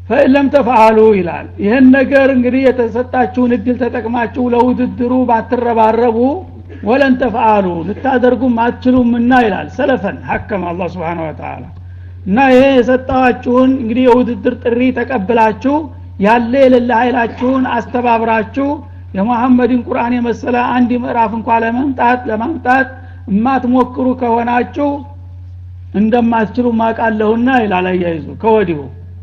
ፈኢለም ተፈአሉ ይላል ይህን ነገር እንግዲህ የተሰጣችሁን እድል ተጠቅማችሁ ለውድድሩ ባትረባረቡ ወለን ተፈአሉ ልታደርጉም አትችሉምና ይላል ሰለፈን ሐከም አላ ስብን ወተላ እና ይሄ የሰጣዋችሁን እንግዲህ የውድድር ጥሪ ተቀብላችሁ ያለ የሌለ ኃይላችሁን አስተባብራችሁ የመሐመድን ቁርአን የመሰለ አንድ ምዕራፍ እንኳ ለመምጣት ለማምጣት የማትሞክሩ ከሆናችሁ እንደማትችሉ ማቃለሁና ይላል አያይዙ ከወዲሁ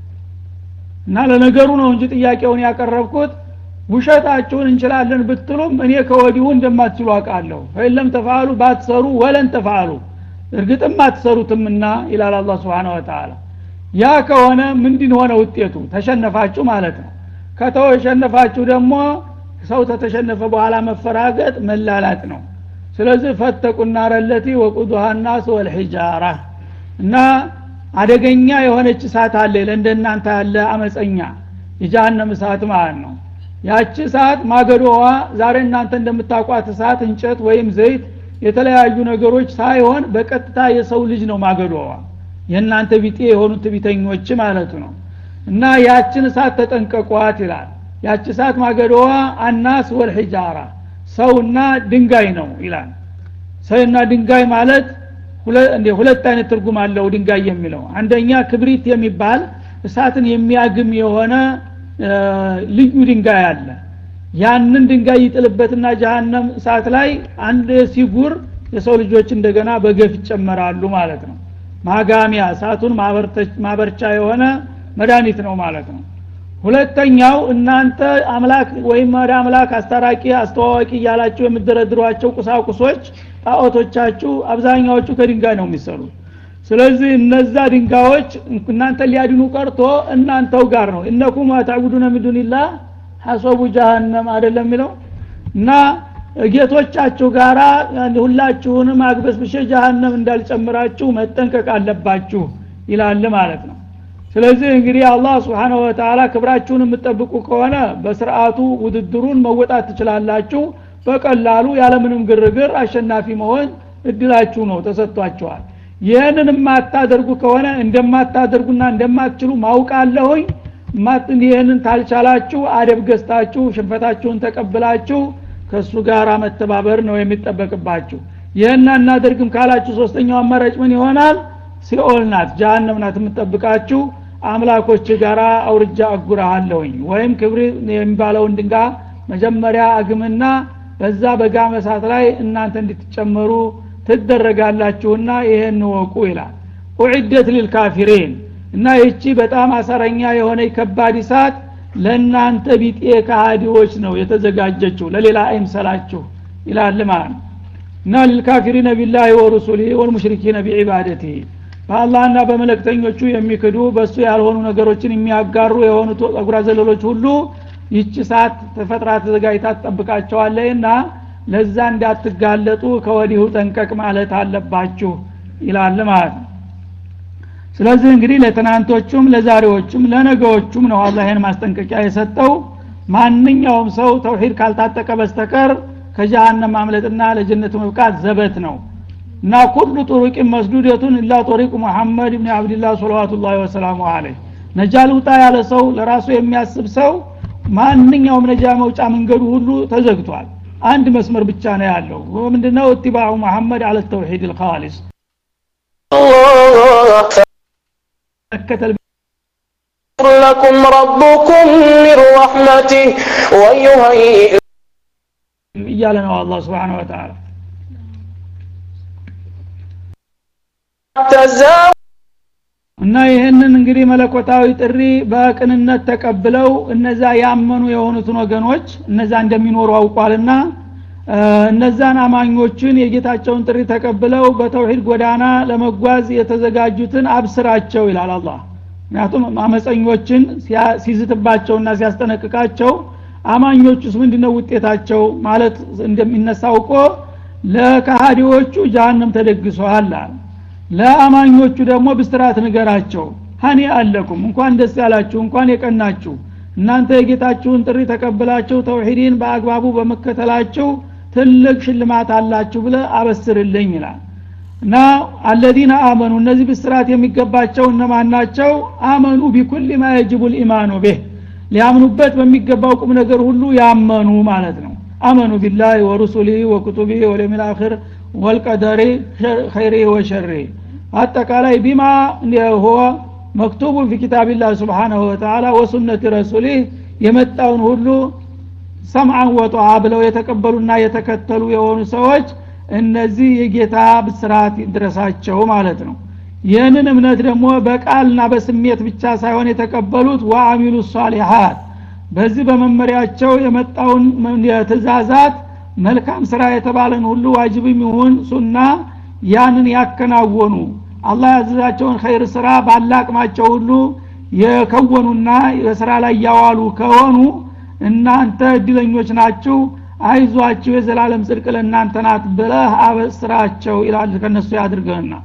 እና ለነገሩ ነው እንጂ ጥያቄውን ያቀረብኩት ውሸታችሁን እንችላለን ብትሉም እኔ ከወዲሁ እንደማትችሉ አውቃለሁ ፈኢለም ተፋሉ ባትሰሩ ወለን ተፋሉ እርግጥም አትሰሩትምና ይላል አላ ስብን ወተላ ያ ከሆነ ምንድን ሆነ ውጤቱ ተሸነፋችሁ ማለት ነው ከተሸነፋችሁ ደግሞ ሰው ተተሸነፈ በኋላ መፈራገጥ መላላጥ ነው ስለዚህ ፈተቁና ረለቲ ወቁዱሃ ናስ ወልሒጃራ እና አደገኛ የሆነች እሳት አለ ለእንደናንተ ያለ አመፀኛ የጃሃንም እሳት ማለት ነው ያቺ እሳት ማገዶዋ ዛሬ እናንተ እንደምታቋት እሳት እንጨት ወይም ዘይት የተለያዩ ነገሮች ሳይሆን በቀጥታ የሰው ልጅ ነው ማገዶዋ የእናንተ ቢጤ የሆኑት ቢተኞች ማለቱ ነው እና ያችን እሳት ተጠንቀቋት ይላል ያቺ እሳት ማገዶዋ አናስ ወልሒጃራ ሰውና ድንጋይ ነው ይላል ሰውና ድንጋይ ማለት ሁለት አይነት ትርጉም አለው ድንጋይ የሚለው አንደኛ ክብሪት የሚባል እሳትን የሚያግም የሆነ ልዩ ድንጋይ አለ ያንን ድንጋይ ይጥልበትና ጀሃነም እሳት ላይ አንድ ሲጉር የሰው ልጆች እንደገና በገፍ ይጨመራሉ ማለት ነው ማጋሚያ እሳቱን ማበርቻ የሆነ መድኃኒት ነው ማለት ነው ሁለተኛው እናንተ አምላክ ወይም ወደ አምላክ አስታራቂ አስተዋዋቂ እያላችሁ የምደረድሯቸው ቁሳቁሶች ጣዖቶቻችሁ አብዛኛዎቹ ከድንጋይ ነው የሚሰሩት ስለዚህ እነዛ ድንጋዮች እናንተ ሊያድኑ ቀርቶ እናንተው ጋር ነው እነኩም ታዕቡዱነ ሚዱንላ ሐሶቡ ጃሃንም አይደለም የሚለው እና ጌቶቻችሁ ጋራ ሁላችሁንም አግበስብሼ ጃሃንም እንዳልጨምራችሁ መጠንቀቅ አለባችሁ ይላል ማለት ነው ስለዚህ እንግዲህ አላህ ስብሓንሁ ወተላ ክብራችሁን የምትጠብቁ ከሆነ በስርዓቱ ውድድሩን መወጣት ትችላላችሁ በቀላሉ ያለምንም ግርግር አሸናፊ መሆን እድላችሁ ነው ተሰጥቷቸዋል ይህንን የማታደርጉ ከሆነ እንደማታደርጉና እንደማትችሉ ማውቃለሁኝ ይህንን ታልቻላችሁ አደብ ገዝታችሁ ሽንፈታችሁን ተቀብላችሁ ከእሱ ጋር መተባበር ነው የሚጠበቅባችሁ ይህን አናደርግም ካላችሁ ሶስተኛው አማራጭ ምን ይሆናል ሲኦል ናት ጃሃንም ናት የምጠብቃችሁ አምላኮች ጋራ አውርጃ አጉራሃለሁኝ ወይም ክብር የሚባለውን ድንጋ መጀመሪያ አግምና በዛ በጋ መሳት ላይ እናንተ እንድትጨመሩ ትደረጋላችሁና ይሄን ወቁ ይላል ኡዕደት ሊልካፊሪን እና ይቺ በጣም አሰረኛ የሆነ ከባድ እሳት ለእናንተ ቢጤ ከሃዲዎች ነው የተዘጋጀችው ለሌላ አይምሰላችሁ ይላል ማለት ነው እና ሊልካፊሪነ ቢላህ ወሩሱሊህ ወልሙሽሪኪነ ቢዒባደቲህ በአላህና በመለክተኞቹ የሚክዱ በእሱ ያልሆኑ ነገሮችን የሚያጋሩ የሆኑት ጸጉራ ዘለሎች ሁሉ ይቺ ሰዓት ተፈጥራ ተዘጋጅታ ትጠብቃቸዋለህና ለዛ እንዳትጋለጡ ከወዲሁ ጠንቀቅ ማለት አለባችሁ ይላል ማለት ነው ስለዚህ እንግዲህ ለትናንቶቹም ለዛሬዎቹም ለነገዎቹም ነው አላህ ይህን ማስጠንቀቂያ የሰጠው ማንኛውም ሰው ተውሂድ ካልታጠቀ በስተቀር ከጀሃነም ማምለጥና ለጀነት መብቃት ዘበት ነው እና ኩሉ ጡሩቅን መስዱደቱን ኢላ ጦሪቅ ሙሐመድ ብን አብድላህ ሰለዋቱላ ወሰላሙ አለህ ነጃ ልውጣ ያለ ሰው ለራሱ የሚያስብ ሰው ማንኛውም ነጃ መውጫ መንገዱ ሁሉ ተዘግቷል አንድ መስመር ብቻ ነው ያለው ምንድነው እትባዑ መሐመድ አለ ተውሂድ ልካሊስ መከተል لكم ربكم من رحمته ويهيئ እያለ ነው አላህ ስብሓን ወተላ تزاوج እና ይህንን እንግዲህ መለኮታዊ ጥሪ በቅንነት ተቀብለው እነዛ ያመኑ የሆኑትን ወገኖች እነዛ እንደሚኖሩ አውቋልና እነዛን አማኞችን የጌታቸውን ጥሪ ተቀብለው በተውሂድ ጎዳና ለመጓዝ የተዘጋጁትን አብስራቸው ይላል አላህ ምክንያቱም አመፀኞችን ሲዝትባቸውና ሲያስጠነቅቃቸው አማኞቹስ ምንድነው ውጤታቸው ማለት እንደሚነሳው እኮ ለካሃዲዎቹ ጃሃንም ተደግሷል አለ ለአማኞቹ ደግሞ ብስራት ንገራቸው ሀኒ አለኩም እንኳን ደስ ያላችሁ እንኳን የቀናችሁ እናንተ የጌታችሁን ጥሪ ተቀብላችሁ ተውሂድን በአግባቡ በመከተላችሁ ትልቅ ሽልማት አላችሁ ብለ አበስርልኝ ይላል እና አለዚነ አመኑ እነዚህ ብስራት የሚገባቸው እነማን ናቸው አመኑ ቢኩል ማ የጅቡ ልኢማኑ ቤህ ሊያምኑበት በሚገባው ቁም ነገር ሁሉ ያመኑ ማለት ነው አመኑ ቢላህ ወሩሱሊህ ወኩቱቢህ ወለሚል አክር ወልቀደሪ ኸይሪ ወሸሪ አጠቃላይ ቢማ ሁወ መክቱቡን ፊ ኪታቢላህ ስብሓናሁ ወተላ ወሱነት ረሱሊህ የመጣውን ሁሉ ሰምዓን ወጠዓ ብለው የተቀበሉና የተከተሉ የሆኑ ሰዎች እነዚህ የጌታ ብስራት ይድረሳቸው ማለት ነው ይህንን እምነት ደግሞ በቃልና በስሜት ብቻ ሳይሆን የተቀበሉት ወአሚሉ ሷሊሓት በዚህ በመመሪያቸው የመጣውን ትእዛዛት መልካም ስራ የተባለን ሁሉ ዋጅብም ይሁን ሱና ያንን ያከናወኑ አላህ ያዘዛቸውን ኸይር ስራ ባላቅማቸው ሁሉ የከወኑና በስራ ላይ ያዋሉ ከሆኑ እናንተ እድለኞች ናችሁ አይዟችሁ የዘላለም ጽድቅ ለእናንተ ናት ብለህ አበስራቸው ይላል ከነሱ ያድርገህና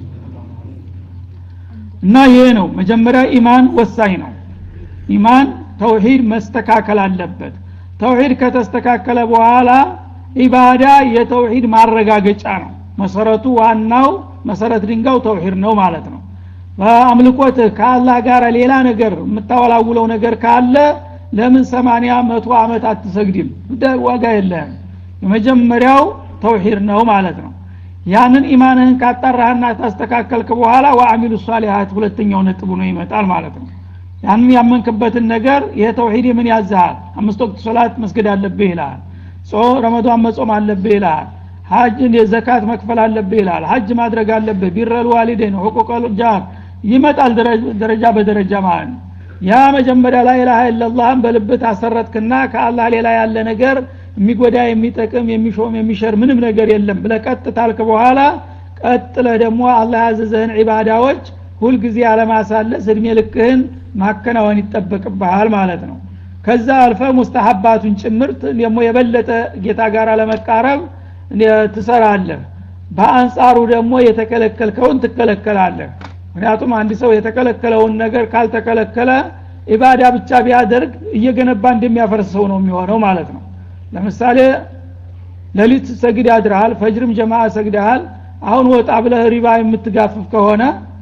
እና ይሄ ነው መጀመሪያ ኢማን ወሳኝ ነው ኢማን ተውሂድ መስተካከል አለበት ተውሂድ ከተስተካከለ በኋላ ኢባዳ የተውሂድ ማረጋገጫ ነው መሰረቱ ዋናው መሰረት ድንጋው ተውሂድ ነው ማለት ነው በአምልኮትህ ከአላህ ጋር ሌላ ነገር የምታወላውለው ነገር ካለ ለምን ሰማንያ መቶ አመት አትሰግድም ዋጋ የለህም የመጀመሪያው ተውሂድ ነው ማለት ነው ያንን ኢማንህን ካጣራህና ታስተካከልክ በኋላ ወአሚሉ ሷሊሀት ሁለተኛው ነጥቡ ነው ይመጣል ማለት ነው ያንን ያመንክበትን ነገር ይሄ ተውሂድ ምን ያዝሃል አምስት ወቅት ሶላት መስገድ አለብህ ይልሃል ጾ ረመዷን መጾም አለብህ ይልሃል ሀጅ ዘካት መክፈል አለብህ ይልሃል ሀጅ ማድረግ አለብህ ቢረል ዋሊደን ሁቁቀል ጃር ይመጣል ደረጃ በደረጃ ማለት ነው ያ መጀመሪያ ላይ ኢላሃ ኢላላህን በልብት አሰረትክና ከአላህ ሌላ ያለ ነገር የሚጎዳ የሚጠቅም የሚሾም የሚሸር ምንም ነገር የለም ብለ ቀጥ ታልክ በኋላ ቀጥለ ደግሞ አላህ ያዘዘህን ዒባዳዎች ሁልጊዜ አለማሳለስ እድሜ ልክህን ማከናወን ይጠበቅብሃል ማለት ነው ከዛ አልፈ ሙስተሀባቱን ጭምርት ደግሞ የበለጠ ጌታ ጋር ለመቃረብ ትሰራለህ በአንጻሩ ደግሞ የተከለከልከውን ትከለከላለህ ምክንያቱም አንድ ሰው የተከለከለውን ነገር ካልተከለከለ ኢባዳ ብቻ ቢያደርግ እየገነባ እንደሚያፈርሰው ነው የሚሆነው ማለት ነው ለምሳሌ ሌሊት ሰግድ ያድርሃል ፈጅርም ጀማ ሰግደሃል አሁን ወጣ ብለህ ሪባ የምትጋፍፍ ከሆነ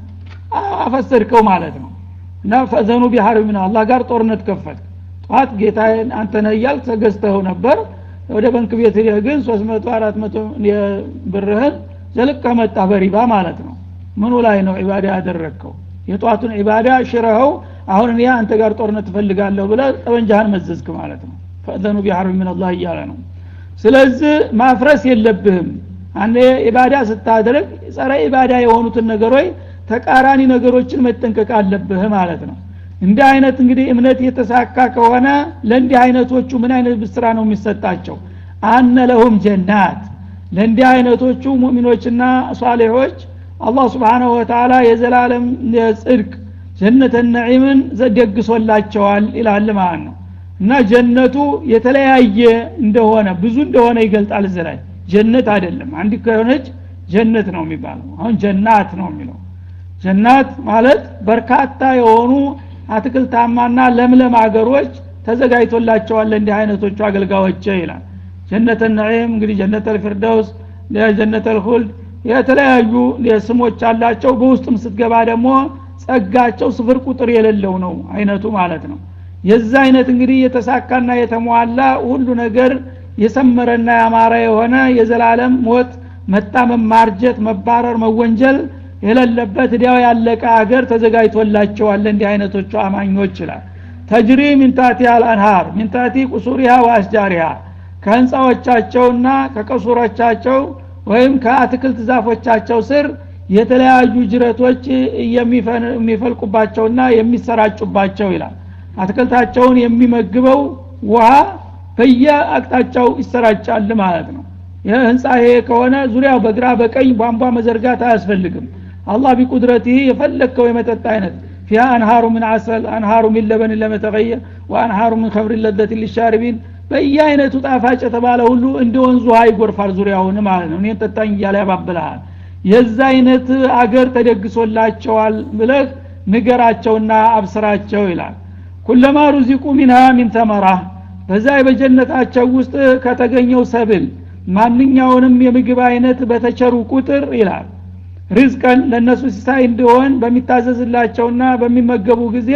አፈሰድከው ማለት ነው እና ፈዘኑ ቢሀር ምን አላህ ጋር ጦርነት ከፈት ጠዋት ጌታ አንተ ነህ እያል ተገዝተኸው ነበር ወደ ባንክ ቤት ሄደህ ግን 300 400 ብርህን ዘልቀ መጣ በሪባ ማለት ነው ምኑ ላይ ነው ዒባዳ ያደረግከው የጧቱን ዒባዳ ሽረኸው አሁን እኔ አንተ ጋር ጦርነት ትፈልጋለሁ ብለ ጠበንጃህን መዘዝክ ማለት ነው ፈእዘኑ ቢሐርብ ምን አላህ እያለ ነው ስለዚህ ማፍረስ የለብህም አንድ ኢባዳ ስታደርግ ጸረ ኢባዳ የሆኑትን ነገሮች ተቃራኒ ነገሮችን መጠንቀቅ አለብህ ማለት ነው እንዲህ አይነት እንግዲህ እምነት የተሳካ ከሆነ ለእንዲህ አይነቶቹ ምን አይነት ብስራ ነው የሚሰጣቸው አነ ለሁም ጀናት ለእንዲህ አይነቶቹ ሙእሚኖችና ሷሌሖች አላህ ስብሓናሁ ወተላ የዘላለም ጽድቅ ጀነተ ነዒምን ደግሶላቸዋል ይላል ማለት ነው እና ጀነቱ የተለያየ እንደሆነ ብዙ እንደሆነ ይገልጣል እዚ ላይ ጀነት አይደለም አንድ ከሆነች ጀነት ነው የሚባለው አሁን ጀናት ነው የሚለው ጀናት ማለት በርካታ የሆኑ አትክልታማና ለምለም አገሮች ተዘጋጅቶላቸዋል እንዲህ አይነቶቹ አገልጋዮች ይላል ጀነተ ነዒም እንግዲህ ጀነተ ልፊርደውስ ጀነተ ልሁልድ የተለያዩ ስሞች አላቸው በውስጥም ስትገባ ደግሞ ጸጋቸው ስፍር ቁጥር የሌለው ነው አይነቱ ማለት ነው የዛ አይነት እንግዲህ የተሳካና የተሟላ ሁሉ ነገር የሰመረና ያማረ የሆነ የዘላለም ሞት መጣመም ማርጀት መባረር መወንጀል የሌለበት እዲያው ያለቀ አገር ተዘጋጅቶላቸዋል እንዲህ አይነቶቹ አማኞች ይላል ተጅሪ ሚንታቲ አልአንሃር ሚንታቲ ቁሱሪሃ ወአስጃሪሃ ከህንፃዎቻቸውና ከቀሱሮቻቸው ወይም ከአትክልት ዛፎቻቸው ስር የተለያዩ ጅረቶች የሚፈልቁባቸውና የሚሰራጩባቸው ይላል አትክልታቸውን የሚመግበው ውሃ በየአቅጣጫው ይሰራጫል ማለት ነው ይህ ህንፃ ይሄ ከሆነ ዙሪያው በግራ በቀኝ ቧንቧ መዘርጋት አያስፈልግም አላህ ቢቁድረትህ የፈለግከው የመጠጥ አይነት ፊያ አንሃሩ ምን አሰል አንሃሩ ሚን ለበን ለመተቀየ ወአንሃሩ ምን ከብር ለደት ሊሻርቢን በየአይነቱ ጣፋጭ የተባለ ሁሉ እንደ ወንዙ ውሃ ይጎርፋል ዙሪያውን ማለት ነው እኔን ጠጣኝ እያለ ያባብልሃል የዛ አይነት አገር ተደግሶላቸዋል ብለህ ንገራቸውና አብስራቸው ይላል ኩለማ ሩዚቁ ሚንሃ ሚን ተመራ በዛ በጀነታቸው ውስጥ ከተገኘው ሰብል ማንኛውንም የምግብ አይነት በተቸሩ ቁጥር ይላል ሪዝቀን ለእነሱ ሲሳይ እንዲሆን በሚታዘዝላቸውና በሚመገቡ ጊዜ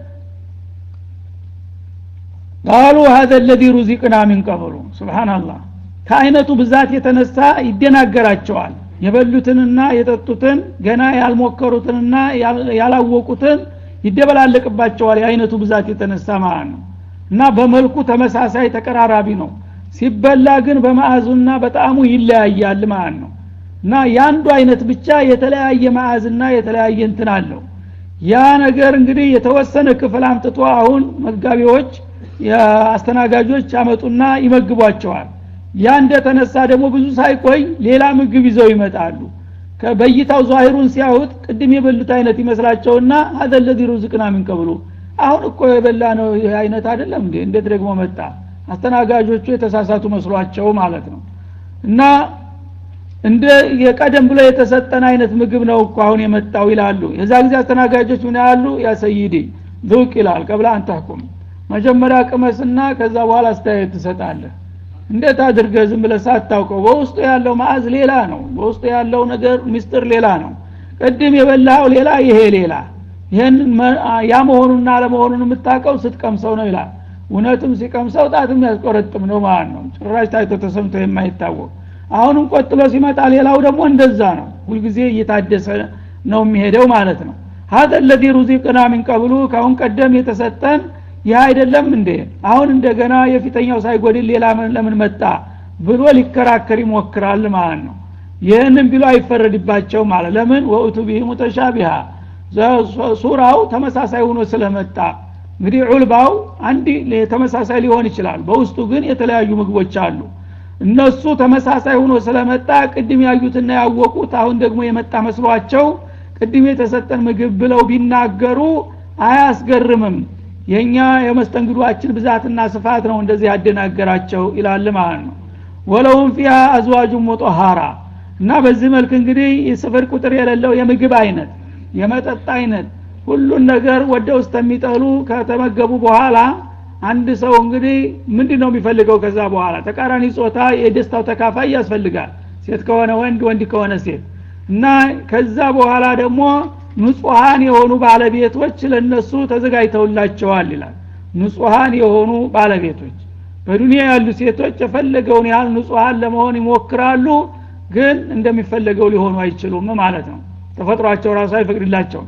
ቃሉ ሀዘ ለዚ ሩዚቅና ሚን ቀብሉ ስብሓናላህ ከአይነቱ ብዛት የተነሳ ይደናገራቸዋል የበሉትንና የጠጡትን ገና ያልሞከሩትንና ያላወቁትን ይደበላለቅባቸዋል የአይነቱ ብዛት የተነሳ ማለት ነው እና በመልኩ ተመሳሳይ ተቀራራቢ ነው ሲበላ ግን በመዓዙና በጣዕሙ ይለያያል ማለት ነው እና የአንዱ አይነት ብቻ የተለያየ መዓዝና የተለያየ እንትን አለው ያ ነገር እንግዲህ የተወሰነ ክፍል አምጥቶ አሁን መጋቢዎች አስተናጋጆች ያመጡና ይመግቧቸዋል ያ እንደተነሳ ደግሞ ብዙ ሳይቆይ ሌላ ምግብ ይዘው ይመጣሉ በይታው ዛሂሩን ሲያዩት ቅድም የበሉት አይነት ይመስላቸውና ሀዘ ለዚ ሩዝቅና ሚንቀብሉ አሁን እኮ የበላ ነው ይህ አይነት አይደለም እንዴ እንዴት ደግሞ መጣ አስተናጋጆቹ የተሳሳቱ መስሏቸው ማለት ነው እና እንደ የቀደም ብሎ የተሰጠን አይነት ምግብ ነው እኮ አሁን የመጣው ይላሉ የዛ ጊዜ አስተናጋጆች ምን ያሉ ያ ሰይዲ ዙቅ ይላል ቀብላ አንታኩም መጀመሪያ ቅመስና ከዛ በኋላ አስተያየት ትሰጣለህ እንዴት አድርገ ዝም ብለ ሳታውቀው በውስጡ ያለው ማዕዝ ሌላ ነው በውስጡ ያለው ነገር ምስጢር ሌላ ነው ቅድም የበላው ሌላ ይሄ ሌላ ይህን ያ መሆኑና አለመሆኑን የምታውቀው ስትቀምሰው ነው ይላል እውነትም ሲቀምሰው ጣትም ያስቆረጥም ነው ማለት ነው ጭራሽ ታይቶ ተሰምቶ የማይታወቅ አሁንም ቆጥሎ ሲመጣ ሌላው ደግሞ እንደዛ ነው ሁልጊዜ እየታደሰ ነው የሚሄደው ማለት ነው ሀዘ ለዚ ሩዚቅና ሚን ቀብሉ ካሁን ቀደም የተሰጠን ይህ አይደለም እንዴ አሁን እንደገና የፊተኛው ሳይጎድል ሌላ ለምን መጣ ብሎ ሊከራከር ይሞክራል ማለት ነው ይህንም ቢሉ አይፈረድባቸው ማለት ለምን ወእቱ ቢህ ሙተሻቢሃ ሱራው ተመሳሳይ ሆኖ ስለመጣ እንግዲህ ዑልባው አንድ ተመሳሳይ ሊሆን ይችላል በውስጡ ግን የተለያዩ ምግቦች አሉ እነሱ ተመሳሳይ ሆኖ ስለመጣ ቅድም ያዩትና ያወቁት አሁን ደግሞ የመጣ መስሏቸው ቅድም የተሰጠን ምግብ ብለው ቢናገሩ አያስገርምም የእኛ የመስተንግዷችን ብዛትና ስፋት ነው እንደዚህ ያደናገራቸው ይላል ማለት ነው ወለውም ፊያ አዝዋጁ ሙጦሃራ እና በዚህ መልክ እንግዲህ የስፍር ቁጥር የሌለው የምግብ አይነት የመጠጥ አይነት ሁሉን ነገር ወደ ውስጥ የሚጠሉ ከተመገቡ በኋላ አንድ ሰው እንግዲህ ምንድን ነው የሚፈልገው ከዛ በኋላ ተቃራኒ ጾታ የደስታው ተካፋይ ያስፈልጋል ሴት ከሆነ ወንድ ወንድ ከሆነ ሴት እና ከዛ በኋላ ደግሞ ንጹሐን የሆኑ ባለቤቶች ለነሱ ተዘጋጅተውላቸዋል ይላል ንጹሐን የሆኑ ባለቤቶች በዱንያ ያሉ ሴቶች የፈለገውን ያህል ንጹሐን ለመሆን ይሞክራሉ ግን እንደሚፈለገው ሊሆኑ አይችሉም ማለት ነው ተፈጥሯቸው ራሱ አይፈቅድላቸውም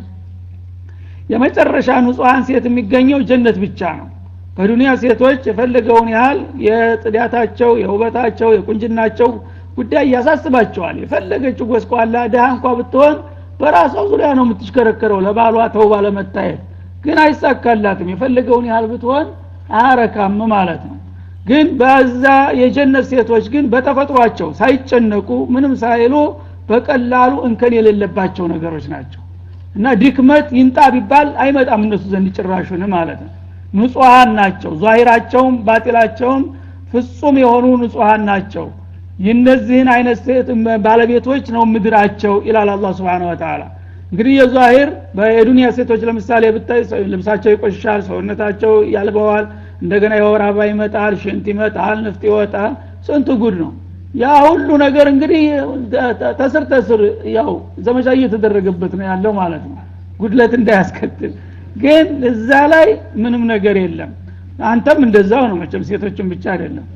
የመጨረሻ ንጹሐን ሴት የሚገኘው ጀነት ብቻ ነው በዱንያ ሴቶች የፈለገውን ያህል የጽዳታቸው የውበታቸው የቁንጅናቸው ጉዳይ ያሳስባቸዋል የፈለገችው ጎስቋላ ድሃ እንኳ ብትሆን በራሷ ዙሪያ ነው የምትሽከረከረው ለባሏ ተውባ ለመታየት ግን አይሳካላትም የፈለገውን ያህል ብትሆን አያረካም ማለት ነው ግን በዛ የጀነት ሴቶች ግን በተፈጥሯቸው ሳይጨነቁ ምንም ሳይሉ በቀላሉ እንከን የሌለባቸው ነገሮች ናቸው እና ድክመት ይንጣ ቢባል አይመጣም እነሱ ዘንድ ጭራሹን ማለት ነው ንጹሐን ናቸው ዛሂራቸውም ባጢላቸውም ፍጹም የሆኑ ንጹሐን ናቸው የነዚህን አይነት ሴት ባለቤቶች ነው ምድራቸው ይላል አላ ስብን ወተላ እንግዲህ የዛሂር የዱንያ ሴቶች ለምሳሌ ብታይ ልብሳቸው ይቆሻል ሰውነታቸው ያልበዋል እንደገና የወር አበባ ይመጣል ሽንት ይመጣል ንፍጥ ይወጣል ስንት ጉድ ነው ያ ሁሉ ነገር እንግዲህ ተስር ተስር ያው ዘመቻ እየተደረገበት ነው ያለው ማለት ነው ጉድለት እንዳያስከትል ግን እዛ ላይ ምንም ነገር የለም አንተም እንደዛው ነው መቸም ሴቶችን ብቻ አይደለም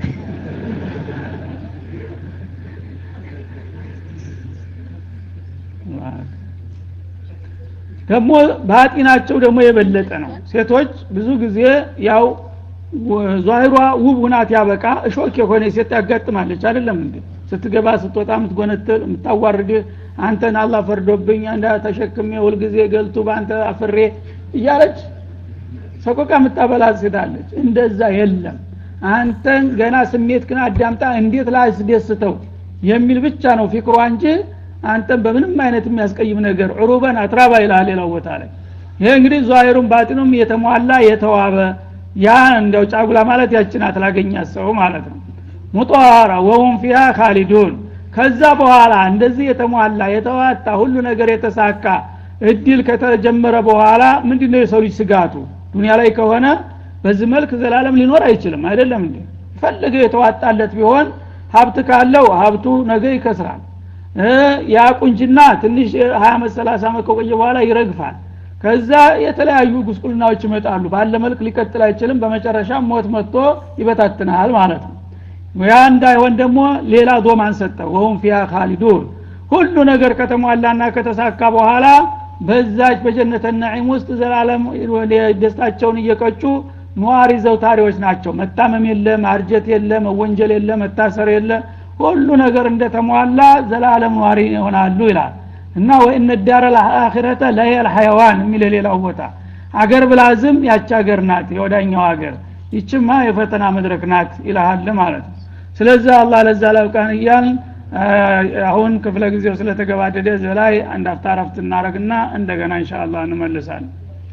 ደግሞ ባጢናቸው ደግሞ የበለጠ ነው ሴቶች ብዙ ጊዜ ያው ዛሂሯ ውብ ሁናት ያበቃ እሾክ የሆነ ሴት ያጋጥማለች አይደለም እንዴ ስትገባ ስትወጣ የምትጎነትል የምታዋርድ አንተን አላ ፈርዶብኝ እንዳ ተሸክሜ ሁልጊዜ ገልቱ በአንተ አፍሬ እያለች ሰቆቃ የምታበላት ሴታለች እንደዛ የለም አንተን ገና ስሜት ግን አዳምጣ እንዴት ላስደስተው የሚል ብቻ ነው ፊክሯ እንጂ አንተን በምንም አይነት የሚያስቀይም ነገር ዑሩበን አትራባ ይላል ሌላው ቦታ ላይ ይሄ እንግዲህ ዛሂሩን ባጢኑም የተሟላ የተዋበ ያ እንደው ጫጉላ ማለት ያችናት ላገኛት ሰው ማለት ነው ሙጧራ ወሁም ፊሃ ካሊዱን ከዛ በኋላ እንደዚህ የተሟላ የተዋጣ ሁሉ ነገር የተሳካ እድል ከተጀመረ በኋላ ምንድነው የሰው ልጅ ስጋቱ ዱኒያ ላይ ከሆነ በዚህ መልክ ዘላለም ሊኖር አይችልም አይደለም እንዴ ፈለገው የተዋጣለት ቢሆን ሀብት ካለው ሀብቱ ነገ ይከስራል ያ ቁንጅና ትንሽ ሀያ አመት ሰላሳ አመት ከቆየ በኋላ ይረግፋል ከዛ የተለያዩ ጉስቁልናዎች ይመጣሉ ባለ መልክ ሊቀጥል አይችልም በመጨረሻ ሞት መጥቶ ይበታትናል ማለት ነው ያ እንዳይሆን ደግሞ ሌላ ዶማን ሰጠ ወሁም ፊያ ካሊዱን ሁሉ ነገር ከተሟላና ከተሳካ በኋላ በዛች በጀነተ ነዒም ውስጥ ዘላለም ደስታቸውን እየቀጩ ነዋሪ ዘውታሪዎች ናቸው መታመም የለ ማርጀት የለ መወንጀል የለ መታሰር የለ ሁሉ ነገር እንደተሟላ ዘላለም ነዋሪ ይሆናሉ ይላል እና ወእነ ዳረ ልአኪረተ ለየል ሐይዋን የሚል ሌላው ቦታ አገር ብላዝም ያች አገር ናት የወዳኛው አገር ይችማ የፈተና መድረክ ናት ይልሃል ማለት ነው ስለዚህ አላህ ለዛ ላውቃን እያል አሁን ክፍለ ጊዜው ስለተገባደደ ዘላይ አንድ አፍታ ረፍት እናረግና እንደገና እንሻ አላህ እንመልሳለን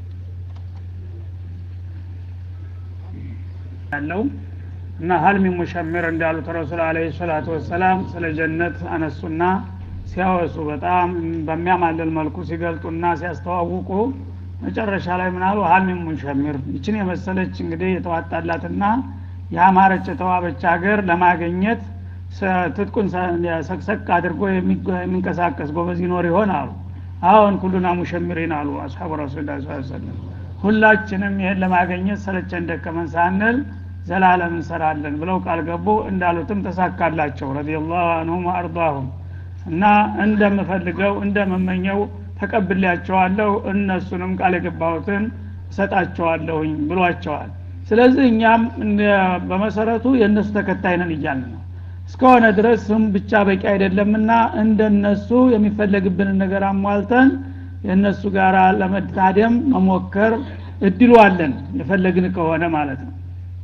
ያለው እና ሀልሚ ሙሸምር እንዳሉት ረሱል አለ ሰላቱ ወሰላም ስለ ጀነት አነሱና ሲያወሱ በጣም በሚያማልል መልኩ ሲገልጡና ሲያስተዋውቁ መጨረሻ ላይ ምናሉ ሀልሚ ሙሸምር ይችን የመሰለች እንግዲህ የተዋጣላትና የአማረች የተዋበች ሀገር ለማገኘት ትጥቁን ሰቅሰቅ አድርጎ የሚንቀሳቀስ ጎበዝ ይኖር ይሆን አሉ አሁን ኩሉና ሙሸሚሪን አሉ አስሓቡ ረሱል ላ ሰለም ሁላችንም ይህን ለማገኘት ሰለቸን ደከመን ሳንል ዘላለም እንሰራለን ብለው ቃል ገቡ እንዳሉትም ተሳካላቸው ረዲየላሁ አንሁም ወአርዳሁም እና እንደምፈልገው እንደምመኘው ተቀብሌያቸዋለሁ እነሱንም ቃል የገባሁትን እሰጣቸዋለሁኝ ብሏቸዋል ስለዚህ እኛም በመሰረቱ የእነሱ ተከታይ ነን እያልን ነው እስከሆነ ድረስ ስም ብቻ በቂ አይደለምና እንደነሱ የሚፈለግብንን ነገር አሟልተን የእነሱ ጋር ለመታደም መሞከር እድሉ አለን የፈለግን ከሆነ ማለት ነው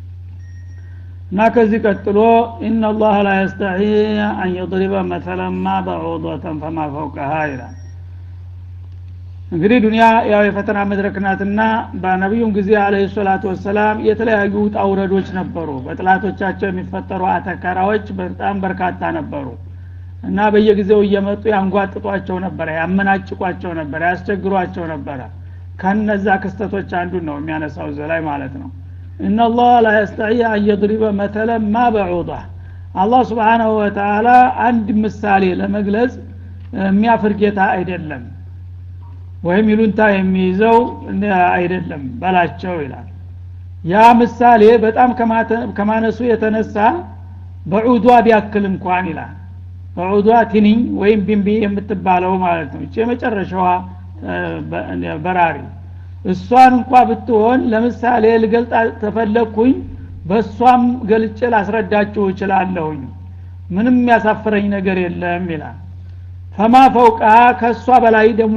እና ከዚህ ቀጥሎ ኢናላህ ላ የስተሒ አን የضሪበ መተለማ በዑዶተን ፈማ ፈውቀሃ ይላል እንግዲህ ዱኒያ ያው የፈተና መድረክ ናትና በነቢዩም ጊዜ አለ ሰላቱ ወሰላም የተለያዩ ውጣ ውረዶች ነበሩ በጥላቶቻቸው የሚፈጠሩ አተካራዎች በጣም በርካታ ነበሩ እና በየጊዜው እየመጡ ያንጓጥጧቸው ነበረ ያመናጭቋቸው ነበረ ያስቸግሯቸው ነበረ ከነዛ ክስተቶች አንዱን ነው የሚያነሳው ዘላይ ማለት ነው እናላህ ላ የስተዒ አን የድሪበ መተለ ማ በዑዳ አላህ ስብሓናሁ ወተላ አንድ ምሳሌ ለመግለጽ የሚያፍር ጌታ አይደለም ወይም ይሉንታ የሚይዘው አይደለም በላቸው ይላል ያ ምሳሌ በጣም ከማነሱ የተነሳ በዑዷ ቢያክል እንኳን ይላል በዑዷ ትንኝ ወይም ቢንቢ የምትባለው ማለት ነው እቺ የመጨረሻዋ በራሪ እሷን እንኳ ብትሆን ለምሳሌ ልገልጣ ተፈለግኩኝ በእሷም ገልጬ ላስረዳችሁ እችላለሁኝ ምንም ያሳፍረኝ ነገር የለም ይላል ፈማ ፈውቃ ከእሷ በላይ ደግሞ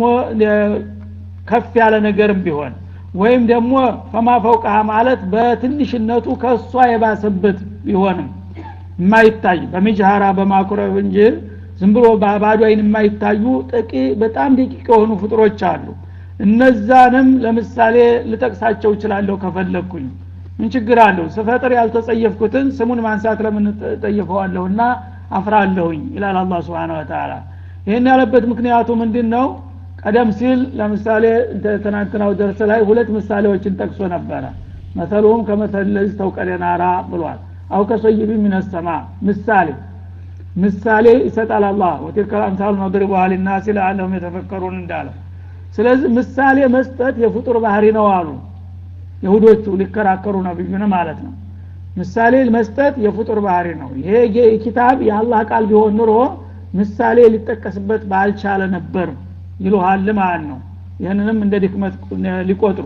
ከፍ ያለ ነገርም ቢሆን ወይም ደግሞ ፈማ ፈውቃ ማለት በትንሽነቱ ከእሷ የባሰበት ቢሆንም የማይታይ በሚጅሃራ በማኩረብ እንጂ ዝም ብሎ ባዶ አይን የማይታዩ ጥቂ በጣም ደቂቅ የሆኑ ፍጥሮች አሉ እነዛንም ለምሳሌ ልጠቅሳቸው እችላለሁ ከፈለግኩኝ ምን ችግር አለው ስፈጥር ያልተጸየፍኩትን ስሙን ማንሳት ለምን ጠይፈዋለሁና አፍራለሁኝ ይላል አላ ስብን ወተላ ይህን ያለበት ምክንያቱ ምንድን ነው ቀደም ሲል ለምሳሌ ትናንትናው ደርስ ላይ ሁለት ምሳሌዎችን ጠቅሶ ነበረ መሰሉሁም ከመሰል ለዚህ ተውቀደናራ ብሏል አው ከሰይቢ ሚነሰማ ምሳሌ ምሳሌ ይሰጣል አላህ ወቲልከ አምሳሉ ነድሪቡሃ ሊናሲ ለአለሁም የተፈከሩን እንዳለ ስለዚህ ምሳሌ መስጠት የፍጡር ባህሪ ነው አሉ የሁዶቹ ሊከራከሩ ነብዩን ማለት ነው ምሳሌ መስጠት የፍጡር ባህሪ ነው ይሄ ኪታብ የአላህ ቃል ቢሆን ኑሮ ምሳሌ ሊጠቀስበት ባልቻለ ነበር ይሉሃል ማለት ነው ይህንንም እንደ ድክመት ሊቆጥሩ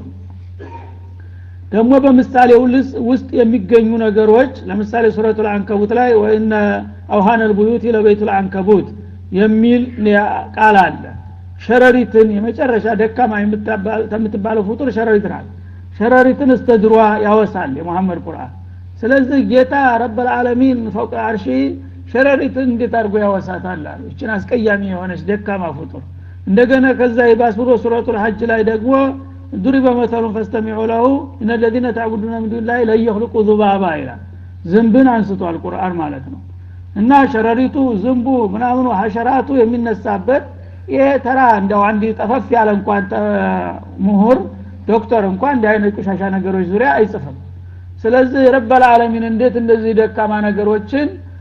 ደግሞ በምሳሌው ውስጥ የሚገኙ ነገሮች ለምሳሌ ሱረቱ ልአንከቡት ላይ ወይነ አውሃን ልቡዩት ለቤቱ ልአንከቡት የሚል ቃል አለ ሸረሪትን የመጨረሻ ደካማ የምትባለው ፍጡር ሸረሪት ናት ሸረሪትን እስተ ድሯ ያወሳል የሙሐመድ ቁርአን ስለዚህ ጌታ ረበልዓለሚን ፈውቅ አርሺ ሸረሪትን እንዴት አድርጎ ያወሳታል አሉ እችን አስቀያሚ የሆነች ደካማ ፍጡር እንደገና ከዛ ይባስ ብሎ ሱረቱ ሐጅ ላይ ደግሞ ዱሪበ መተሉን ፈስተሚዑ ለሁ እነ ለዚነ ታዕቡዱነ ምን ዱን ላይ ለየክልቁ ዙባባ ይላል ዝንብን አንስቷል ቁርአን ማለት ነው እና ሸረሪቱ ዝንቡ ምናምኑ ሀሸራቱ የሚነሳበት ይሄ ተራ እንደው አንድ ጠፈፍ ያለ እንኳን ምሁር ዶክተር እንኳን እንዲህ አይነት ቆሻሻ ነገሮች ዙሪያ አይጽፍም ስለዚህ ረበል ዓለሚን እንዴት እንደዚህ ደካማ ነገሮችን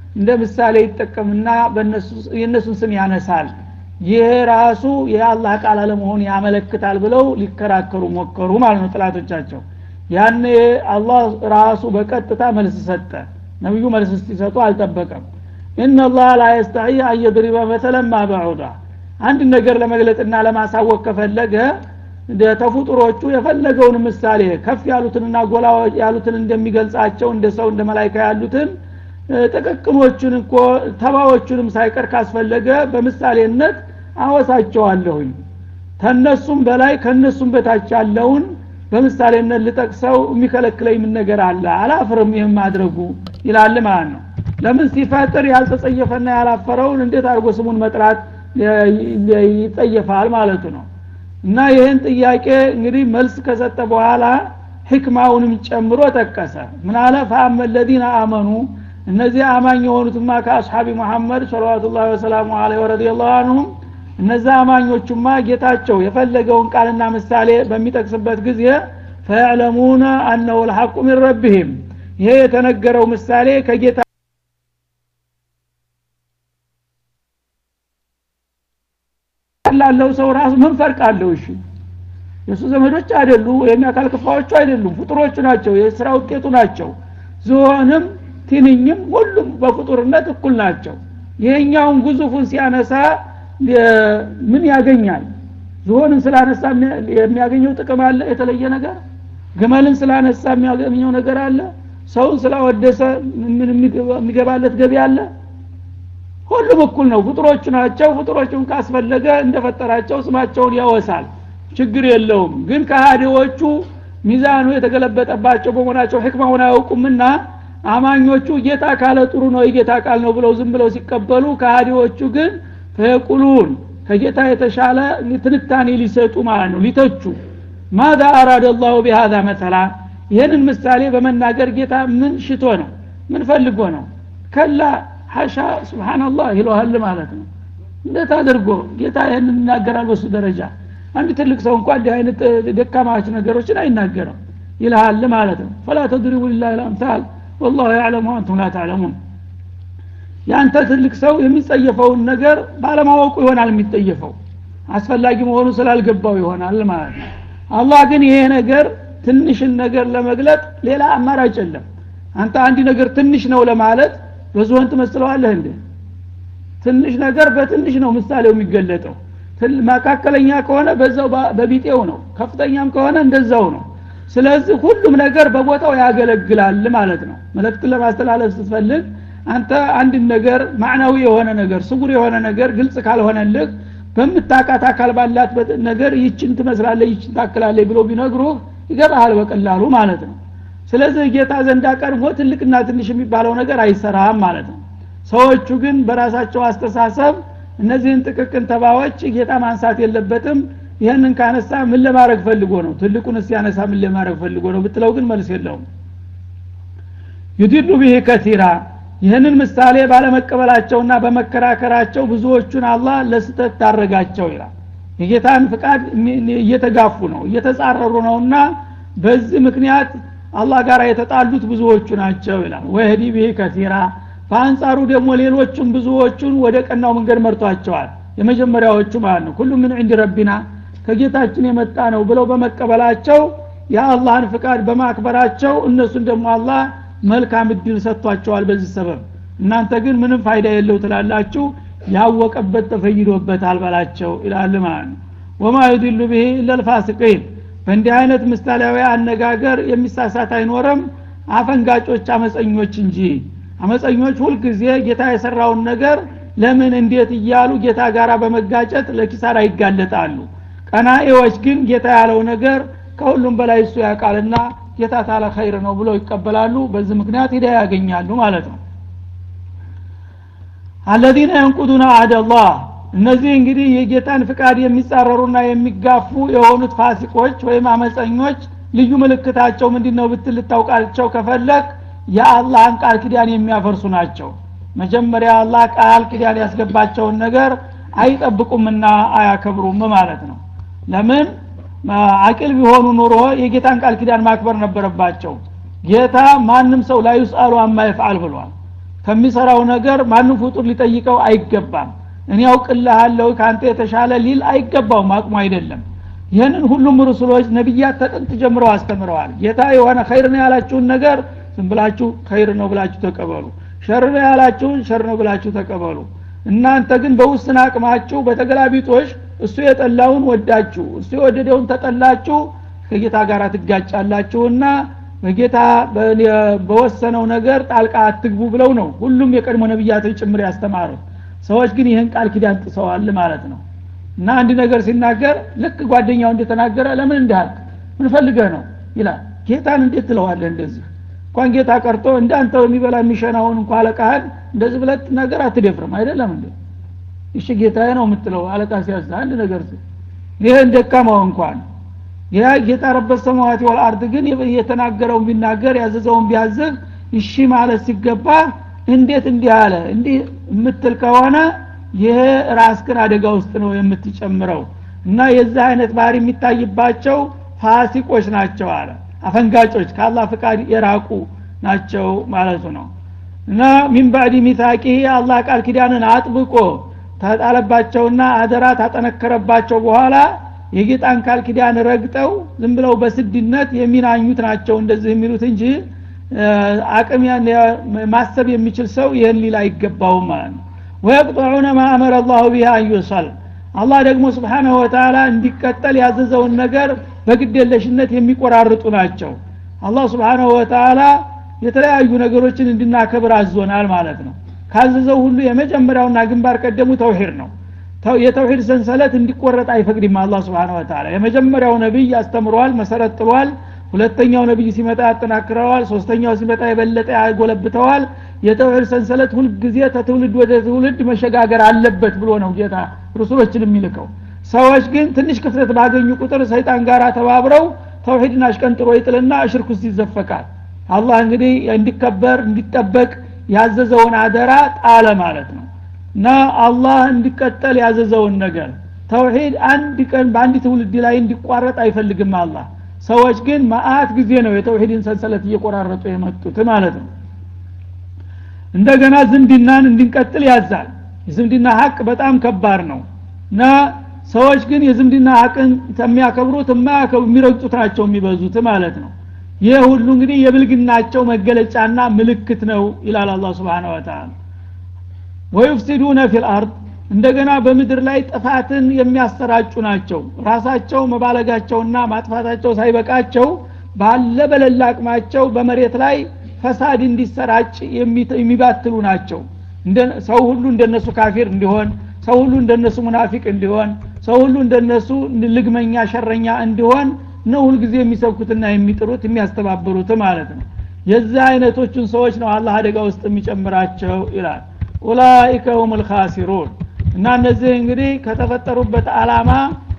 እንደ ምሳሌ ይጠቀምና የእነሱን ስም ያነሳል ይሄ ራሱ የአላህ ቃል አለመሆን ያመለክታል ብለው ሊከራከሩ ሞከሩ ማለት ነው ጥላቶቻቸው ያኔ አላህ ራሱ በቀጥታ መልስ ሰጠ ነቢዩ መልስ ሲሰጡ አልጠበቀም ኢነላህ ላ የስተሒ አየድሪበ መተለማ በዑዳ አንድ ነገር ለመግለጥና ለማሳወቅ ከፈለገ ተፉጥሮቹ የፈለገውን ምሳሌ ከፍ ያሉትንና ጎላ ያሉትን እንደሚገልጻቸው እንደ ሰው እንደ መላይካ ያሉትን ጥቅቅኖቹን እኮ ተባዎቹንም ሳይቀር ካስፈለገ በምሳሌነት አወሳቸዋለሁኝ ተነሱም በላይ ከነሱም በታች ያለውን በምሳሌነት ልጠቅሰው የሚከለክለኝ ምን ነገር አለ አላፍርም ይህም ማድረጉ ይላል ማለት ነው ለምን ሲፈጥር ያልተጸየፈና ያላፈረውን እንዴት አድርጎ ስሙን መጥራት ይጸየፋል ማለቱ ነው እና ይህን ጥያቄ እንግዲህ መልስ ከሰጠ በኋላ ህክማውንም ጨምሮ ጠቀሰ ምን አለ ፈአመ ለዚነ አመኑ እነዚህ አማኝ የሆኑትማ ከአስሓቢ ሙሐመድ ሰለዋቱላ ወሰላሙ አለ ወረዲላሁ አንሁም እነዛ አማኞቹማ ጌታቸው የፈለገውን ቃልና ምሳሌ በሚጠቅስበት ጊዜ ፈያዕለሙነ አነሁ ልሐቁ ሚን ረቢህም ይሄ የተነገረው ምሳሌ ከጌታ ላለው ሰው ራሱ ምን ፈርቅ አለው እሺ የእሱ ዘመዶች አይደሉ ወይም የአካል ክፋዎቹ አይደሉም ፍጡሮቹ ናቸው የስራ ውጤቱ ናቸው ዝሆንም ትንኝም ሁሉም በፍጡርነት እኩል ናቸው ይሄኛውን ግዙፉን ሲያነሳ ምን ያገኛል ዝሆንን ስላነሳ የሚያገኘው ጥቅም አለ የተለየ ነገር ግመልን ስላነሳ የሚያገኘው ነገር አለ ሰውን ስላወደሰ የሚገባለት ገቢ አለ ሁሉም እኩል ነው ፍጡሮቹ ናቸው ፍጡሮቹን ካስፈለገ እንደፈጠራቸው ስማቸውን ያወሳል ችግር የለውም ግን ከሃዲዎቹ ሚዛኑ የተገለበጠባቸው በመሆናቸው ህክማውን አያውቁምና አማኞቹ ጌታ ካለ ጥሩ ነው የጌታ ቃል ነው ብለው ዝም ብለው ሲቀበሉ ከሃዲዎቹ ግን ፈየቁሉን ከጌታ የተሻለ ትንታኔ ሊሰጡ ማለት ነው ሊተቹ ማዛ አራደ ላሁ ቢሃዛ መተላ ይህንን ምሳሌ በመናገር ጌታ ምን ሽቶ ነው ምን ፈልጎ ነው ከላ ሀሻ ስብናላህ ይለዋል ማለት ነው እንዴት አድርጎ ጌታ ይህንን ይናገራል በሱ ደረጃ አንድ ትልቅ ሰው እንኳ እንዲህ አይነት ደካማች ነገሮችን አይናገርም ይልሃል ማለት ነው ፈላ ተድሪቡ ሊላህ ልአምሳል ወላሁ ያዕለሙ አንቱም ላ ታዕለሙን ያንተ ትልቅ ሰው የሚጸየፈውን ነገር ባለማወቁ ይሆናል የሚጠየፈው አስፈላጊ መሆኑ ስላልገባው ይሆናል ማለት ነው አላህ ግን ይሄ ነገር ትንሽን ነገር ለመግለጥ ሌላ አማራጭ የለም አንተ አንድ ነገር ትንሽ ነው ለማለት በዝሆን ትመስለዋለህ እንዴ ትንሽ ነገር በትንሽ ነው ምሳሌው የሚገለጠው መካከለኛ ከሆነ በዛው በቢጤው ነው ከፍተኛም ከሆነ እንደዛው ነው ስለዚህ ሁሉም ነገር በቦታው ያገለግላል ማለት ነው መልእክትን ለማስተላለፍ ስትፈልግ አንተ አንድ ነገር ማዕናዊ የሆነ ነገር ስጉር የሆነ ነገር ግልጽ ካልሆነልህ በምታቃት አካል ባላት ነገር ይችን ትመስላለህ ይችን ታክላለህ ብሎ ቢነግሩህ ይገባሃል በቀላሉ ማለት ነው ስለዚህ ጌታ ዘንዳ ቀድሞ ትልቅና ትንሽ የሚባለው ነገር አይሰራም ማለት ነው ሰዎቹ ግን በራሳቸው አስተሳሰብ እነዚህን ጥቅቅን ተባዎች ጌታ ማንሳት የለበትም ይህንን ካነሳ ምን ለማድረግ ፈልጎ ነው ትልቁን ሲያነሳ ምን ለማድረግ ፈልጎ ነው ብትለው ግን መልስ የለውም ዩዲሉ ብህ ከቲራ ይህንን ምሳሌ ባለመቀበላቸውና በመከራከራቸው ብዙዎቹን አላህ ለስተት ታረጋቸው ይላል የጌታን ፍቃድ እየተጋፉ ነው እየተጻረሩ ነውና በዚህ ምክንያት አላህ ጋር የተጣሉት ብዙዎቹ ናቸው ይላል ወህዲ ብህ ከቲራ በአንጻሩ ደግሞ ሌሎቹም ብዙዎቹን ወደ ቀናው መንገድ መርቷቸዋል የመጀመሪያዎቹ ማለት ነው ሁሉ ምን ዕንድ ረቢና ከጌታችን የመጣ ነው ብለው በመቀበላቸው የአላህን ፍቃድ በማክበራቸው እነሱን ደግሞ አላህ መልካም እድል ሰጥቷቸዋል በዚህ ሰበብ እናንተ ግን ምንም ፋይዳ የለው ትላላችሁ ያወቀበት ተፈይዶበታል በላቸው ይላል ማለት ነው ወማ ዩድሉ ብሄ ኢለልፋሲቂን በእንዲህ አይነት ምሳሌያዊ አነጋገር የሚሳሳት አይኖርም አፈንጋጮች አመፀኞች እንጂ አመፀኞች ሁልጊዜ ጌታ የሰራውን ነገር ለምን እንዴት እያሉ ጌታ ጋር በመጋጨት ለኪሳራ ይጋለጣሉ ቀናኤዎች ግን ጌታ ያለው ነገር ከሁሉም በላይ እሱ ያውቃልና ጌታ ታለ ኸይር ነው ብለው ይቀበላሉ በዚህ ምክንያት ሂዳ ያገኛሉ ማለት ነው አለዚነ የንቁዱነ አህደላህ እነዚህ እንግዲህ የጌታን ፍቃድ የሚጻረሩና የሚጋፉ የሆኑት ፋሲቆች ወይም አመፀኞች ልዩ ምልክታቸው ምንድን ነው ብትል ልታውቃቸው ከፈለግ የአላህን ቃል ኪዳን የሚያፈርሱ ናቸው መጀመሪያ አላህ ቃል ኪዳን ያስገባቸውን ነገር አይጠብቁምና አያከብሩም ማለት ነው ለምን አቂል ቢሆኑ ኑሮ የጌታን ቃል ኪዳን ማክበር ነበረባቸው ጌታ ማንም ሰው ላይ ዩስአሉ አማ ይፍዓል ብሏል ከሚሰራው ነገር ማንም ፍጡር ሊጠይቀው አይገባም እኔ ያውቅልሃለሁ ከአንተ የተሻለ ሊል አይገባውም አቅሙ አይደለም ይህንን ሁሉም ሩሱሎች ነቢያት ተጥንት ጀምረው አስተምረዋል ጌታ የሆነ ኸይር ነው ያላችሁን ነገር ዝም ብላችሁ ኸይር ነው ብላችሁ ተቀበሉ ሸር ነው ያላችሁን ሸር ነው ብላችሁ ተቀበሉ እናንተ ግን በውስን አቅማችሁ በተገላቢጦሽ እሱ የጠላውን ወዳችሁ እሱ የወደደውን ተጠላችሁ ከጌታ ጋር ትጋጫላችሁና በጌታ በወሰነው ነገር ጣልቃ አትግቡ ብለው ነው ሁሉም የቀድሞ ነቢያቶች ጭምር ያስተማሩት ሰዎች ግን ይህን ቃል ኪዳን ጥሰዋል ማለት ነው እና አንድ ነገር ሲናገር ልክ ጓደኛው እንደተናገረ ለምን እንዳልክ ምን ፈልገህ ነው ይላል ጌታን እንዴት ትለዋለህ እንደዚህ እንኳን ጌታ ቀርቶ እንዳንተ የሚበላ የሚሸናውን እንኳ አለቃህን እንደዚህ ብለት ነገር አትደፍርም አይደለም እንዴ እሺ ጌታዬ ነው የምትለው አለቃ ሲያዝ አንድ ነገር ይህን ደካማው እንኳን ያ ጌታ ረበት ሰማዋት ወልአርድ ግን የተናገረውን ቢናገር ያዘዘውን ቢያዝህ እሺ ማለት ሲገባ እንዴት እንዲህ አለ እንዲህ የምትል ከሆነ ይሄ ራስክን አደጋ ውስጥ ነው የምትጨምረው እና የዚህ አይነት ባህሪ የሚታይባቸው ፋሲቆች ናቸው አለ አፈንጋጮች ከአላህ ፍቃድ የራቁ ናቸው ማለቱ ነው እና ሚን ባዕድ ሚታቂ አላህ ቃል ኪዳንን አጥብቆ ተጣለባቸውና አደራ ታጠነከረባቸው በኋላ የጌጣን ቃል ኪዳን ረግጠው ዝም ብለው በስድነት የሚናኙት ናቸው እንደዚህ የሚሉት እንጂ አቅም ማሰብ የሚችል ሰው ይህን ሊል አይገባውም ማለት ነው ወየቅጠዑነ ማ አመረ አላሁ ቢሃ አንዩሰል አላህ ደግሞ ስብሓናሁ ወተላ እንዲቀጠል ያዘዘውን ነገር በግዴለሽነት የሚቆራርጡ ናቸው አላህ ስብሓናሁ ወተላ የተለያዩ ነገሮችን እንድናከብር አዞናል ማለት ነው ካዘዘው ሁሉ የመጀመሪያውና ግንባር ቀደሙ ተውሂድ ነው የተውሂድ ሰንሰለት እንዲቆረጥ አይፈቅድም አላ ስብን ወተላ የመጀመሪያው ነቢይ አስተምሯል መሰረት ጥሏል ሁለተኛው ነቢይ ሲመጣ ያጠናክረዋል ሶስተኛው ሲመጣ የበለጠ ያጎለብተዋል የተውሂድ ሰንሰለት ሁልጊዜ ተትውልድ ወደ ትውልድ መሸጋገር አለበት ብሎ ነው ጌታ ሩሱሎችን የሚልከው ሰዎች ግን ትንሽ ክፍተት ባገኙ ቁጥር ሰይጣን ጋር ተባብረው ተውሂድን አሽቀንጥሮ ይጥልና እሽርክ ውስጥ ይዘፈቃል አላህ እንግዲህ እንዲከበር እንዲጠበቅ ያዘዘውን አደራ ጣለ ማለት ነው እና አላህ እንዲቀጠል ያዘዘውን ነገር ተውሂድ አንድ ቀን በአንድ ትውልድ ላይ እንዲቋረጥ አይፈልግም አላህ ሰዎች ግን ማአት ጊዜ ነው የተውሂድን ሰንሰለት እየቆራረጡ የመጡት ማለት ነው እንደገና ዝምድናን እንድንቀጥል ያዛል የዝምድና ሀቅ በጣም ከባድ ነው እና ሰዎች ግን የዝምድና ሀቅን የሚያከብሩት የሚረግጡት ናቸው የሚበዙት ማለት ነው ይህ ሁሉ እንግዲህ የብልግናቸው መገለጫና ምልክት ነው ይላል አላ ስብን ወተላ ወዩፍሲዱነ ፊልአርድ እንደገና በምድር ላይ ጥፋትን የሚያሰራጩ ናቸው ራሳቸው መባለጋቸውና ማጥፋታቸው ሳይበቃቸው ባለ በለላ አቅማቸው በመሬት ላይ ፈሳድ እንዲሰራጭ የሚባትሉ ናቸው ሰው ሁሉ እንደነሱ ካፊር እንዲሆን ሰው ሁሉ እንደነሱ ሙናፊቅ እንዲሆን ሰው ሁሉ እንደነሱ ልግመኛ ሸረኛ እንዲሆን ነው ሁልጊዜ የሚሰብኩትና የሚጥሩት የሚያስተባብሩት ማለት ነው የዚህ አይነቶቹን ሰዎች ነው አላህ አደጋ ውስጥ የሚጨምራቸው ይላል ኡላይከ ሁም ልካሲሩን እና እነዚህ እንግዲህ ከተፈጠሩበት አላማ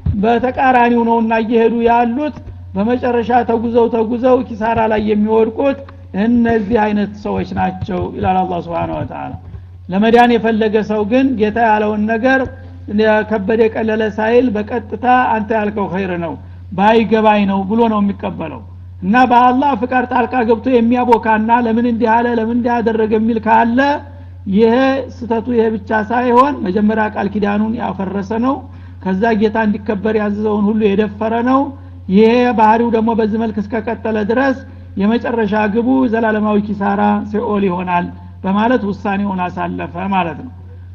በተቃራኒው ነውና እየሄዱ ያሉት በመጨረሻ ተጉዘው ተጉዘው ኪሳራ ላይ የሚወድቁት እነዚህ አይነት ሰዎች ናቸው ይላል አላ ስብን ወተላ ለመዳን የፈለገ ሰው ግን ጌታ ያለውን ነገር ከበደ ቀለለ ሳይል በቀጥታ አንተ ያልከው ኸይር ነው ባይገባኝ ነው ብሎ ነው የሚቀበለው እና በአላህ ፍቃድ ጣልቃ ገብቶ የሚያቦካና ለምን እንዲህ አለ ለምን እንዲህ አደረገ የሚል ካለ ይሄ ስተቱ ይሄ ብቻ ሳይሆን መጀመሪያ ቃል ኪዳኑን ያፈረሰ ነው ከዛ ጌታ እንዲከበር ያዘዘውን ሁሉ የደፈረ ነው ይሄ ባህሪው ደግሞ በዚህ መልክ እስከቀጠለ ድረስ የመጨረሻ ግቡ ዘላለማዊ ኪሳራ ሲኦል ይሆናል በማለት ውሳኔውን አሳለፈ ማለት ነው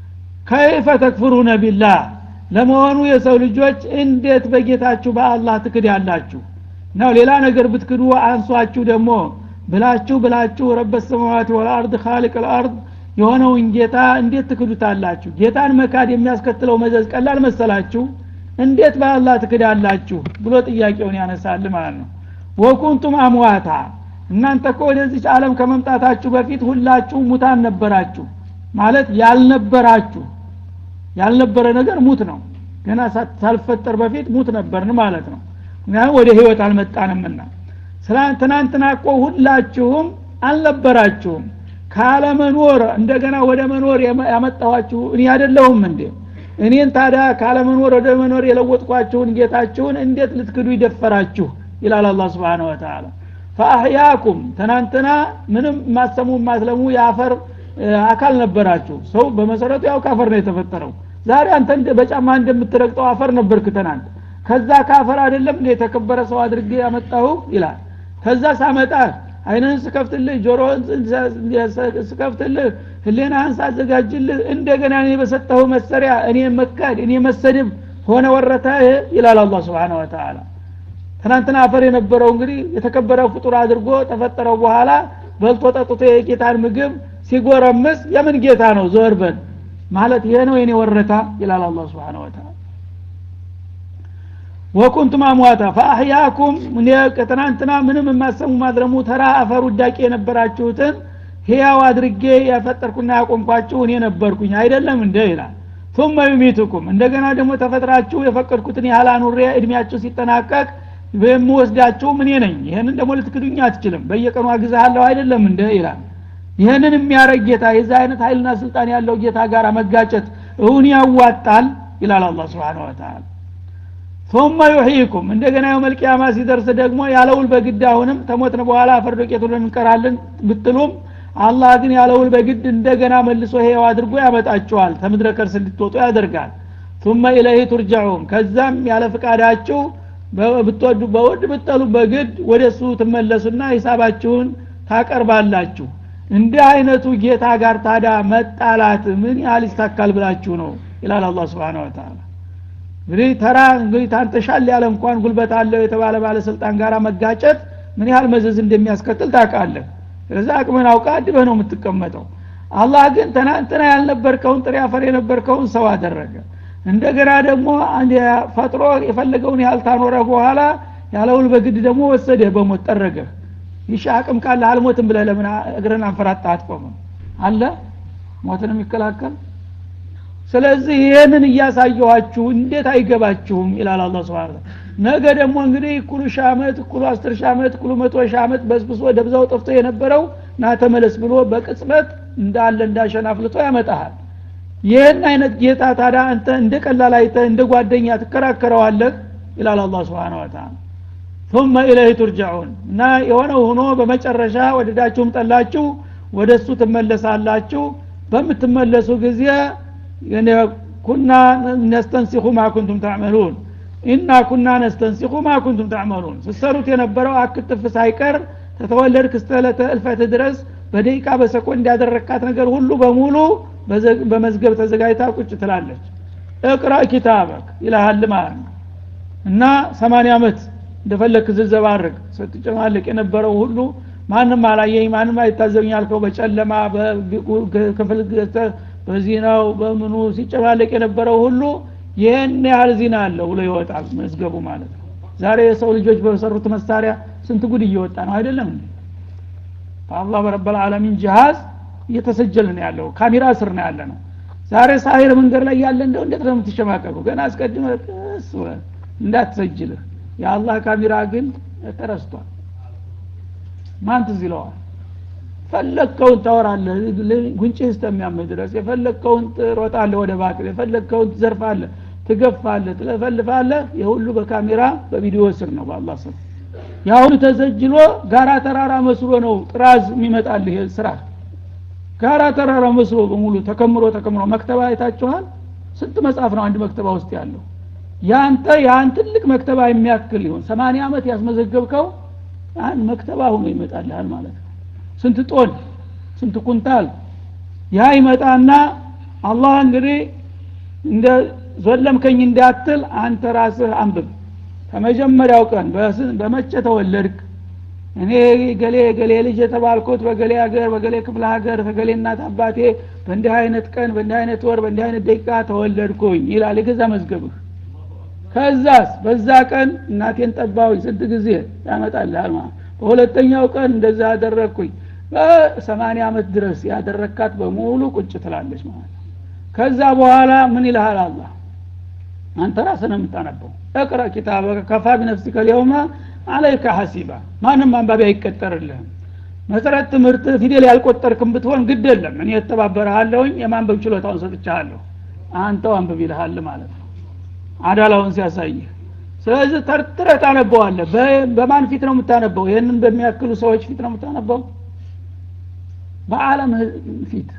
ከይፈ ተክፍሩነ ቢላህ ለመሆኑ የሰው ልጆች እንዴት በጌታችሁ በአላህ ትክድ ያላችሁ ነው ሌላ ነገር ብትክዱ አንሷችሁ ደግሞ ብላችሁ ብላችሁ ረበት ሰማዋት ወልአርድ ካሊቅ ልአርድ የሆነውን ጌታ እንዴት ትክዱታላችሁ ጌታን መካድ የሚያስከትለው መዘዝ ቀላል መሰላችሁ እንዴት በአላህ ትክዳላችሁ ብሎ ጥያቄውን ያነሳል ማለት ነው ወኩንቱም አምዋታ እናንተ እኮ ወደዚች ዓለም ከመምጣታችሁ በፊት ሁላችሁ ሙታን ነበራችሁ ማለት ያልነበራችሁ ያልነበረ ነገር ሙት ነው ገና ሳልፈጠር በፊት ሙት ነበርን ማለት ነው ምክንያቱም ወደ ህይወት አልመጣንምና ትናንትና እኮ ሁላችሁም አልነበራችሁም ካለመኖር እንደገና ወደ መኖር ያመጣኋችሁ እኔ አይደለሁም እንዴ እኔን ታዲያ ካለመኖር ወደ መኖር የለወጥኳችሁን ጌታችሁን እንዴት ልትክዱ ይደፈራችሁ ይላል አላ ስብን ወተላ ፈአህያኩም ትናንትና ምንም ማሰሙ ማስለሙ የአፈር አካል ነበራችሁ ሰው በመሰረቱ ያው ካፈር ነው የተፈጠረው ዛሬ አንተ በጫማ እንደምትረግጠው አፈር ነበርክ ትናንት ከዛ ካፈር አይደለም እንደ የተከበረ ሰው አድርጌ ያመጣሁ ይላል ከዛ ሳመጣ አይንህን ስከፍትልህ ጆሮህን ስከፍትልህ ህሌናህን ሳዘጋጅልህ እንደገና እኔ በሰጠሁ መሰሪያ እኔ መካድ እኔ መሰድብ ሆነ ወረታ ይላል አላ ስብን ወተላ ትናንትና አፈር የነበረው እንግዲህ የተከበረ ፍጡር አድርጎ ተፈጠረው በኋላ በልቶ ጠጥቶ የጌታን ምግብ ሲጎረምስ የምን ጌታ ነው ዞር በል ማለት ይሄ ነው የኔ ወረታ ይላል አላ ስብን ወተላ ወኩንቱም አሟታ ፈአህያኩም ከትናንትና ምንም የማሰሙ ማድረሙ ተራ አፈር ውዳቄ የነበራችሁትን ህያው አድርጌ ያፈጠርኩና ያቆምኳችሁ እኔ ነበርኩኝ አይደለም እንደ ይላል ثم يميتكم እንደገና ደግሞ ተፈጥራችሁ የፈቀድኩትን ያህል አኑሬ እድሜያችሁ ሲጠናቀቅ የምወስዳችሁ እኔ ነኝ ይህንን ደግሞ ልትክዱኝ አትችልም በየቀኑ አግዛሃለሁ አይደለም እንደ ይላል ይህንን የሚያረግ ጌታ የዛ አይነት ኃይልና ስልጣን ያለው ጌታ ጋር መጋጨት እውን ያዋጣል ይላል አላ ስብን ወተላ ثم يحييكم እንደገና የውመል ቂያማ ሲደርስ ደግሞ ያለውል በግድ አሁንም ተሞትን በኋላ ፈርዶ ቄቱልን እንቀራለን ብትሉም አላህ ግን ያለውል በግድ እንደገና መልሶ ሄው አድርጎ ያመጣችኋል ተምድረ ከርስ እንድትወጡ ያደርጋል ثم ኢለይህ ቱርጃዑን ከዛም ያለ ፍቃዳችሁ ብትወዱ በውድ ብጠሉ በግድ ወደ እሱ ትመለሱና ሂሳባችሁን ታቀርባላችሁ እንዲህ አይነቱ ጌታ ጋር ታዳ መጣላት ምን ያህል ይስታካል ብላችሁ ነው ይላል አላ ስብን ወተላ እንግዲህ ተራ እንግዲህ ታንተሻል ያለ እንኳን ጉልበት አለው የተባለ ባለስልጣን ጋር መጋጨት ምን ያህል መዘዝ እንደሚያስከትል ታውቃለህ ስለዚ አቅምን አውቃ አድበህ ነው የምትቀመጠው አላህ ግን ትናንትና ያልነበርከውን ጥሬ አፈር የነበርከውን ሰው አደረገ እንደገና ደግሞ ፈጥሮ የፈለገውን ያህል ታኖረ በኋላ ያለውል በግድ ደግሞ ወሰደ በሞት ጠረገ ይሻ አቅም ካለ አልሞትም ብለህ ለምን እግረን አንፈራጣ አትቆምም አለ ሞትን የሚከላከል ስለዚህ ይህንን እያሳየኋችሁ እንዴት አይገባችሁም ይላል አላ ስብን ነገ ደግሞ እንግዲህ እኩሉ ሺህ ዓመት እኩሉ አስር ሺህ ዓመት እኩሉ መቶ ሺህ ዓመት በስብሶ ደብዛው ጠፍቶ የነበረው ና ተመለስ ብሎ በቅጽበት እንዳለ እንዳሸን አፍልጦ ያመጣሃል ይህን አይነት ጌታ ታዲያ አንተ እንደ ቀላል አይተ እንደ ጓደኛ ትከራከረዋለህ ይላል አላ ስብን ወተላ ثم ኢለይህ ቱርጃዑን እና የሆነው ሆኖ በመጨረሻ ወደዳችሁም ጠላችሁ ወደ እሱ ትመለሳላችሁ በምትመለሱ ጊዜ ኩና ነስተንሲኹ ማ ኩንቱም ታዕመሉን ኢና ኩና ነስተንሲኹ ማ ኩንቱም ታዕመሉን ስሰሩት የነበረው አክትፍ ሳይቀር ተተወለድ ክስተለተ እልፈት ድረስ በደቂቃ በሰኮንድ ያደረካት ነገር ሁሉ በሙሉ በመዝገብ ተዘጋጅታ ቁጭ ትላለች እቅራ ኪታበክ ይልሃል ማለት ነው እና ሰማንያ ዓመት እንደፈለክ ዝዘባርግ ስትጨማልቅ የነበረው ሁሉ ማንም አላየኝ ማንም አይታዘብኝ ያልከው በጨለማ ክፍል በዚህ ነው በምኑ ሲጨማለቅ የነበረው ሁሉ ይህን ያህል ዚና አለው ብሎ ይወጣል መዝገቡ ማለት ነው ዛሬ የሰው ልጆች በሰሩት መሳሪያ ስንት ጉድ እየወጣ ነው አይደለም እንዴ በአላህ በረበል ዓለሚን ጅሃዝ እየተሰጀል ነው ያለው ካሜራ ስር ነው ያለ ነው ዛሬ ሳይር መንገድ ላይ ያለ እንደው እንዴት ነው የምትሸማቀቁ ገና አስቀድመ ቅስ እንዳትሰጅልህ የአላህ ካሜራ ግን ተረስቷል ማን ትዝ ይለዋል ፈለግከውን ታወራለህ ጉንጭህ እስከሚያምህ ድረስ የፈለግከውን ትሮጣለህ ወደ ባክል የፈለግከውን ትዘርፋለህ ትገፋለህ ትለፈልፋለህ የሁሉ በካሜራ በቪዲዮ ስር ነው በአላህ ስር የአሁኑ ተዘጅሎ ጋራ ተራራ መስሎ ነው ጥራዝ የሚመጣልህ ስራ ጋራ ተራራ መስሎ በሙሉ ተከምሮ ተከምሮ መክተባ አይታችኋል ስንት መጽሐፍ ነው አንድ መክተባ ውስጥ ያለው ያንተ ያን ትልቅ መክተባ የሚያክል ይሆን ሰማንያ ዓመት ያስመዘገብከው አንድ መክተባ ሆኖ ይመጣልሃል ማለት ነው ስንት ጦን ስንት ኩንታል ያ ይመጣና አላህ እንግዲህ እንደ ዘለምከኝ እንዳትል አንተ ራስህ አንብብ ከመጀመሪያው ቀን በመቼ ተወለድክ እኔ ገሌ ገሌ ልጅ የተባልኩት በገሌ ሀገር በገሌ ክፍለ ሀገር ከገሌ እናት አባቴ በእንዲህ አይነት ቀን በእንዲህ አይነት ወር በእንዲህ አይነት ደቂቃ ተወለድኩኝ ይላል የገዛ መዝገብህ ከዛስ በዛ ቀን እናቴን ጠባሁኝ ስንት ጊዜ ያመጣልሃል ማለት በሁለተኛው ቀን እንደዛ አደረግኩኝ በሰማኒያ ዓመት ድረስ ያደረካት በሙሉ ቁጭ ትላለች ማለት ነው ከዛ በኋላ ምን ይልሃል አላህ አንተ ራስህ ነው የምታነበው እቅረ ኪታበ ከፋ ቢነፍሲከ ሊየውመ አለይከ ሐሲባ ማንም አንባቢ አይቀጠርልህም መሰረት ትምህርት ፊደል ያልቆጠርክም ብትሆን ግድ የለም እኔ የተባበረሃለሁኝ የማንበብ ችሎታውን ሰጥቻለሁ አንተው አንብብ ይልሃል ማለት ነው አዳላውን ሲያሳይህ ስለዚህ ተርትረህ ታነበዋለህ በማን ፊት ነው የምታነበው ይህንን በሚያክሉ ሰዎች ፊት ነው የምታነበው በአለም ፊት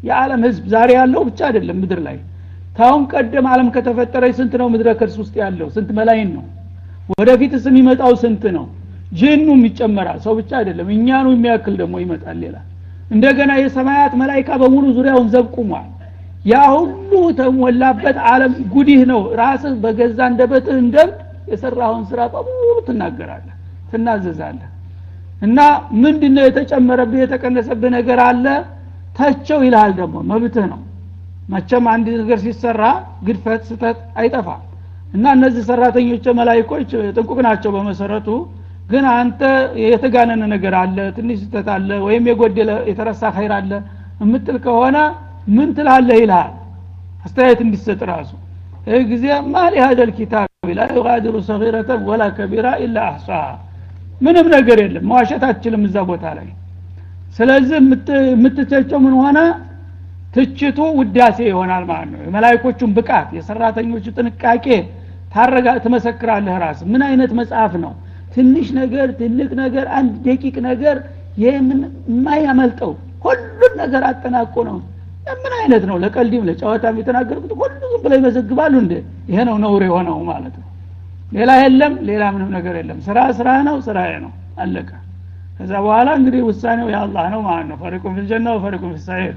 የዓለም ህዝብ ዛሬ ያለው ብቻ አይደለም ምድር ላይ ታሁን ቀደም ዓለም ከተፈጠረ ስንት ነው ምድረ ከርስ ውስጥ ያለው ስንት መላይን ነው ወደፊትስ የሚመጣው ስንት ነው ጅኑም ይጨመራል ሰው ብቻ አይደለም እኛኑ የሚያክል ደግሞ ይመጣል ሌላ እንደገና የሰማያት መላይካ በሙሉ ዙሪያውን ዘብ ቁሟል ያ ሁሉ ተሞላበት አለም ጉዲህ ነው ራስህ በገዛ እንደበትህ እንደብድ የሰራውን ስራ በሙሉ ትናገራለህ ትናዘዛለህ እና ምንድነው የተጨመረብህ የተቀነሰብህ ነገር አለ ተቸው ይልሃል ደግሞ መብትህ ነው መቸም አንድ ነገር ሲሰራ ግድፈት ስተት አይጠፋም እና እነዚህ ሰራተኞች መላይኮች ጥንቁቅ ናቸው በመሰረቱ ግን አንተ የተጋነነ ነገር አለ ትንሽ ስተት አለ ወይም የጎደለ የተረሳ ኸይር አለ የምትል ከሆነ ምን ትላለህ ይልሃል አስተያየት እንዲሰጥ ራሱ ይህ ጊዜ ማሊ ሀደል ኪታብ ላ ዩጋዲሩ ሰጊረተን ወላ ከቢራ ኢላ አሕሳሃ ምንም ነገር የለም መዋሸት አትችልም እዛ ቦታ ላይ ስለዚህ የምትቸቸው ምን ሆነ ትችቱ ውዳሴ ይሆናል ማለት ነው የመላይኮቹን ብቃት የሰራተኞቹ ጥንቃቄ ታረጋ ትመሰክራለህ ራስ ምን አይነት መጽሐፍ ነው ትንሽ ነገር ትልቅ ነገር አንድ ደቂቅ ነገር ይህምን የማያመልጠው ሁሉን ነገር አጠናቆ ነው ምን አይነት ነው ለቀልዲም ለጨዋታም የተናገርኩት ሁሉ ዝም ብለው ይመዘግባሉ እንደ ይሄ ነው ነውር የሆነው ማለት ነው ሌላ የለም ሌላ ምንም ነገር የለም ስራ ስራ ነው ስራ ነው አለቀ ከዛ በኋላ እንግዲህ ውሳኔው የአላህ ነው ማለት ነው ፈሪቁን ፊልጀና ወፈሪቁን ፊሳይር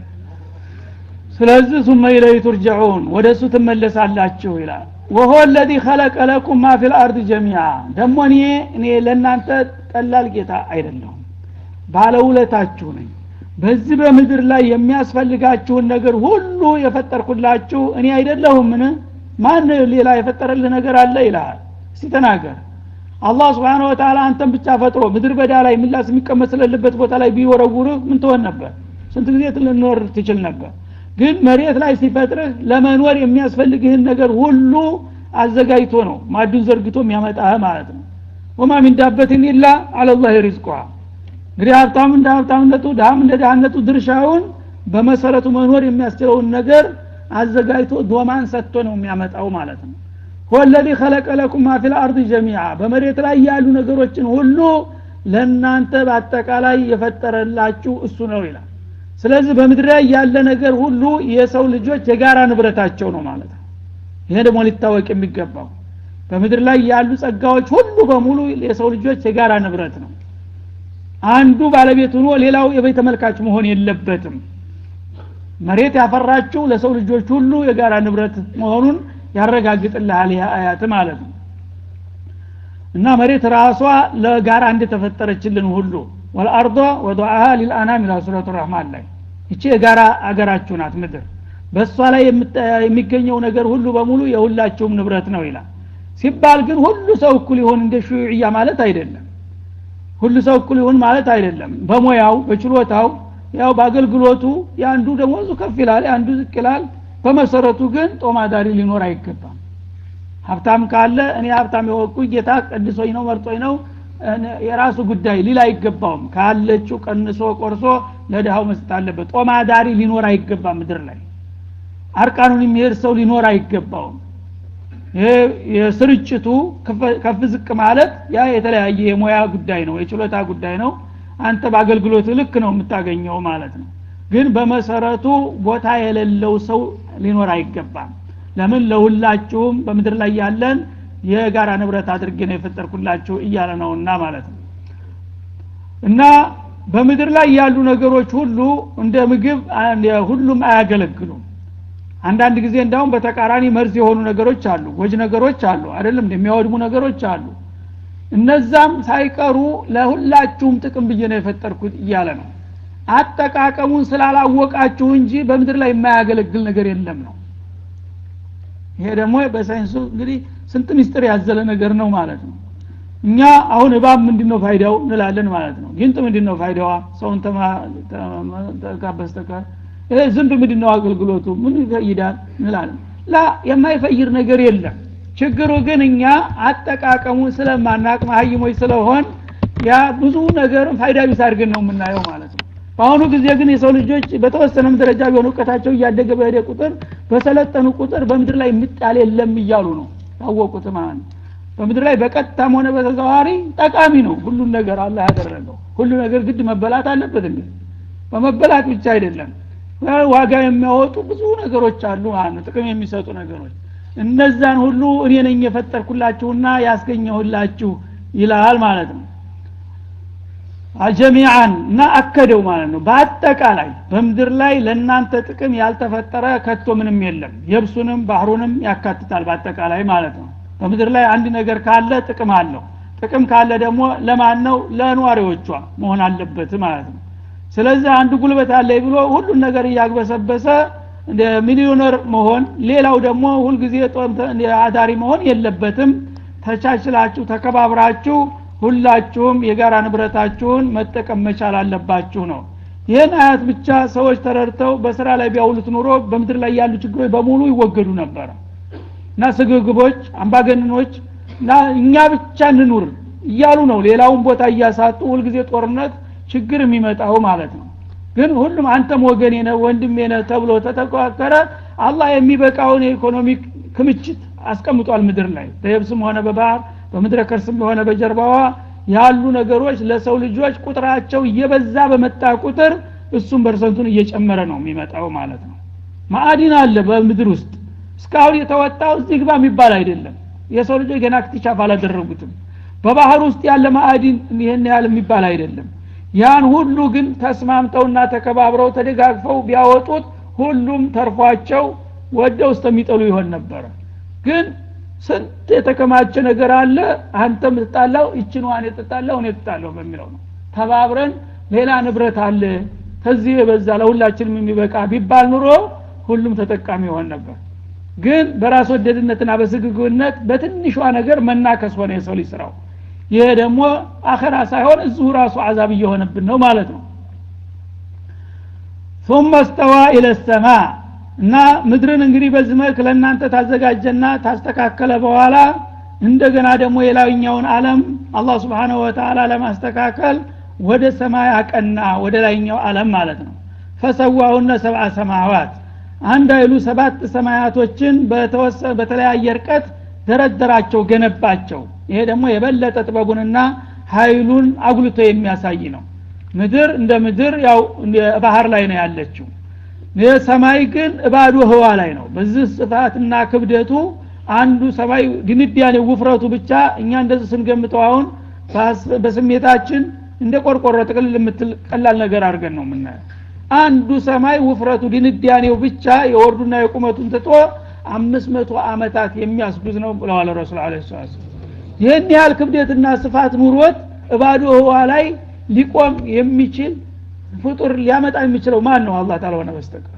ስለዚህ ሱመ ኢለይ ቱርጀዑን ወደ እሱ ትመለሳላችሁ ይላል ወሆ ለዚ ኸለቀ ለኩም ማ ፊል አርድ ጀሚዓ ደግሞ እኔ እኔ ለእናንተ ቀላል ጌታ አይደለሁም ባለውለታችሁ ነኝ በዚህ በምድር ላይ የሚያስፈልጋችሁን ነገር ሁሉ የፈጠርኩላችሁ እኔ አይደለሁምን ማን ሌላ የፈጠረልህ ነገር አለ ይልሃል እስቲ ተናገር አላህ ስብሓን ወተላ አንተን ብቻ ፈጥሮ ምድር በዳ ላይ ምላስ የሚቀመጥ ስለልበት ቦታ ላይ ቢወረውርህ ምን ትሆን ነበር ስንት ጊዜ ልኖር ትችል ነበር ግን መሬት ላይ ሲፈጥርህ ለመኖር የሚያስፈልግህን ነገር ሁሉ አዘጋጅቶ ነው ማዱን ዘርግቶ የሚያመጣህ ማለት ነው ወማ ሚን ዳበትን ኢላ አለላህ ሪዝቋ እንግዲህ ሀብታም እንደ ሀብታምነቱ ድሃም እንደ ድሃነቱ ድርሻውን በመሰረቱ መኖር የሚያስችለውን ነገር አዘጋጅቶ ዶማን ሰጥቶ ነው የሚያመጣው ማለት ነው ወለዚ ኸለቀ ለኩም ማ ፊል አርድ ጀሚዓ በመሬት ላይ ያሉ ነገሮችን ሁሉ ለእናንተ በአጠቃላይ የፈጠረላችሁ እሱ ነው ይላል ስለዚህ በምድር ላይ ያለ ነገር ሁሉ የሰው ልጆች የጋራ ንብረታቸው ነው ማለት ነው ይሄ ደግሞ ሊታወቅ የሚገባው በምድር ላይ ያሉ ጸጋዎች ሁሉ በሙሉ የሰው ልጆች የጋራ ንብረት ነው አንዱ ባለቤት ሆኖ ሌላው የቤት ተመልካች መሆን የለበትም መሬት ያፈራችው ለሰው ልጆች ሁሉ የጋራ ንብረት መሆኑን ያረጋግጥልሃል ይህ አያት ማለት ነው እና መሬት ራሷ ለጋራ እንደተፈጠረችልን ሁሉ ወልአርض ወضعها ሊልአናም ይላል ሱረቱ ረህማን ላይ ይቺ የጋራ አገራችሁ ናት ምድር በእሷ ላይ የሚገኘው ነገር ሁሉ በሙሉ የሁላችሁም ንብረት ነው ይላል ሲባል ግን ሁሉ ሰው እኩል ይሆን እንደ ሹዕያ ማለት አይደለም ሁሉ ሰው እኩል ይሁን ማለት አይደለም በሙያው በችሎታው ያው በአገልግሎቱ የአንዱ ደሞዙ ከፍ ይላል የአንዱ ዝቅ ይላል በመሰረቱ ግን ጦማዳሪ ሊኖር አይገባም ሀብታም ካለ እኔ ሀብታም የወቁ ጌታ ቀድሶኝ ነው መርጦኝ ነው የራሱ ጉዳይ ሊል አይገባውም ካለችው ቀንሶ ቆርሶ ለድሃው መስጠት አለበት ጦማዳሪ ሊኖር አይገባም ምድር ላይ አርቃኑን የሚሄድ ሰው ሊኖር አይገባውም የስርጭቱ ከፍ ዝቅ ማለት ያ የተለያየ የሙያ ጉዳይ ነው የችሎታ ጉዳይ ነው አንተ በአገልግሎት ልክ ነው የምታገኘው ማለት ነው ግን በመሰረቱ ቦታ የሌለው ሰው ሊኖር አይገባም ለምን ለሁላችሁም በምድር ላይ ያለን የጋራ ንብረት አድርጌ ነው የፈጠርኩላችሁ እያለ ነውና ማለት ነው እና በምድር ላይ ያሉ ነገሮች ሁሉ እንደ ምግብ ሁሉም አያገለግሉም አንዳንድ ጊዜ እንዳውም በተቃራኒ መርዝ የሆኑ ነገሮች አሉ ጎጅ ነገሮች አሉ አይደለም እንደሚያወድሙ ነገሮች አሉ እነዛም ሳይቀሩ ለሁላችሁም ጥቅም ብዬ ነው የፈጠርኩት እያለ ነው አጠቃቀሙን ስላላወቃችሁ እንጂ በምድር ላይ የማያገለግል ነገር የለም ነው ይሄ ደግሞ በሳይንሱ እንግዲህ ስንት ሚስጥር ያዘለ ነገር ነው ማለት ነው እኛ አሁን እባብ ምንድን ነው ፋይዳው እንላለን ማለት ነው ጊንጥ ምንድን ነው ፋይዳዋ ሰውን በስተቀር ይሄ ዝንብ ምንድን ነው አገልግሎቱ ምን ይፈይዳል እንላለን ላ የማይፈይር ነገር የለም ችግሩ ግን እኛ አጠቃቀሙን ስለማናቅ መሀይሞች ስለሆን ያ ብዙ ነገር ፋይዳ ቢስ አድርገን ነው የምናየው ማለት ነው በአሁኑ ጊዜ ግን የሰው ልጆች በተወሰነም ደረጃ ቢሆን እውቀታቸው እያደገ በሄደ ቁጥር በሰለጠኑ ቁጥር በምድር ላይ የሚጣል የለም እያሉ ነው ያወቁት ማለት ነው በምድር ላይ በቀጥታም ሆነ በተዘዋዋሪ ጠቃሚ ነው ሁሉን ነገር አላህ ያደረገው ሁሉ ነገር ግድ መበላት አለበት እንዴ በመበላት ብቻ አይደለም ዋጋ የሚያወጡ ብዙ ነገሮች አሉ ማለት ነው ጥቅም የሚሰጡ ነገሮች እነዛን ሁሉ እኔ ነኝ የፈጠርኩላችሁና ያስገኘሁላችሁ ይላል ማለት ነው ጀሚዓን እና አከደው ማለት ነው በአጠቃላይ በምድር ላይ ለእናንተ ጥቅም ያልተፈጠረ ከቶ ምንም የለም የብሱንም ባህሩንም ያካትታል በአጠቃላይ ማለት ነው በምድር ላይ አንድ ነገር ካለ ጥቅም አለው ጥቅም ካለ ደግሞ ለማን ነው ለኗሪዎቿ መሆን አለበት ማለት ነው ስለዚህ አንዱ ጉልበት አለ ብሎ ሁሉን ነገር እያግበሰበሰ ሚሊዮነር መሆን ሌላው ደግሞ ሁልጊዜ አዳሪ መሆን የለበትም ተቻችላችሁ ተከባብራችሁ ሁላችሁም የጋራ ንብረታችሁን መጠቀም መቻል አለባችሁ ነው ይህን አያት ብቻ ሰዎች ተረድተው በስራ ላይ ቢያውሉት ኑሮ በምድር ላይ ያሉ ችግሮች በሙሉ ይወገዱ ነበረ እና ስግግቦች አምባገነኖች እና እኛ ብቻ እንኑር እያሉ ነው ሌላውን ቦታ እያሳጡ ሁልጊዜ ጦርነት ችግር የሚመጣው ማለት ነው ግን ሁሉም አንተም ወገኔ ነህ ወንድሜ ነህ ተብሎ ተተቋከረ አላህ የሚበቃውን የኢኮኖሚ ክምችት አስቀምጧል ምድር ላይ በየብስም ሆነ በባህር በምድረ ከርስም ሆነ በጀርባዋ ያሉ ነገሮች ለሰው ልጆች ቁጥራቸው እየበዛ በመጣ ቁጥር እሱም በርሰንቱን እየጨመረ ነው የሚመጣው ማለት ነው ማዕዲን አለ በምድር ውስጥ እስካሁን የተወጣው እዚህ ግባ የሚባል አይደለም የሰው ልጆች ገና ክትቻፍ አላደረጉትም በባህር ውስጥ ያለ ማዕዲን ይህን ያህል የሚባል አይደለም ያን ሁሉ ግን ተስማምተውና ተከባብረው ተደጋግፈው ቢያወጡት ሁሉም ተርፏቸው ወደው እስከሚጠሉ ይሆን ነበረ ግን ስንት የተከማቸ ነገር አለ አንተ ምትጣላው ይችንዋን የጥጣላው እኔ ጥጣለሁ በሚለው ነው ተባብረን ሌላ ንብረት አለ ከዚህ የበዛ ለሁላችንም የሚበቃ ቢባል ኑሮ ሁሉም ተጠቃሚ ይሆን ነበር ግን በራስ ወደድነትና በስግግነት በትንሿ ነገር መናከስ ሆነ የሰው ልጅ ስራው ይሄ ደግሞ አኸራ ሳይሆን እዚሁ ራሱ አዛብ እየሆነብን ነው ማለት ነው ثم استوى الى السماء እና ምድርን እንግዲህ በዚህ መልክ ለእናንተ ታዘጋጀና ታስተካከለ በኋላ እንደገና ደግሞ የላይኛውን አለም አላህ ስብሓንሁ ወተላ ለማስተካከል ወደ ሰማይ አቀና ወደ ላይኛው አለም ማለት ነው ፈሰዋሁነ ሰብአ ሰማዋት አንድ አይሉ ሰባት ሰማያቶችን በተለያየ እርቀት ደረደራቸው ገነባቸው ይሄ ደግሞ የበለጠ ጥበቡንና ኃይሉን አጉልቶ የሚያሳይ ነው ምድር እንደ ምድር ያው ባህር ላይ ነው ያለችው ሰማይ ግን እባዶ ህዋ ላይ ነው በዚህ ስፋትና ክብደቱ አንዱ ሰማይ ድንዳኔ ውፍረቱ ብቻ እኛ እንደዚህ ስንገምተው አሁን በስሜታችን እንደ ቆርቆሮ ጥቅልል የምትል ቀላል ነገር አድርገን ነው የምናየው አንዱ ሰማይ ውፍረቱ ድንዳኔው ብቻ የወርዱና የቁመቱን ትቶ አምስት መቶ አመታት የሚያስጉዝ ነው ብለዋል ረሱል አለ ይህን ያህል ክብደትና ስፋት ኑሮት እባዶ ህዋ ላይ ሊቆም የሚችል ፍጡር ሊያመጣ የሚችለው ማን ነው አላህ ታልሆነ በስተቀር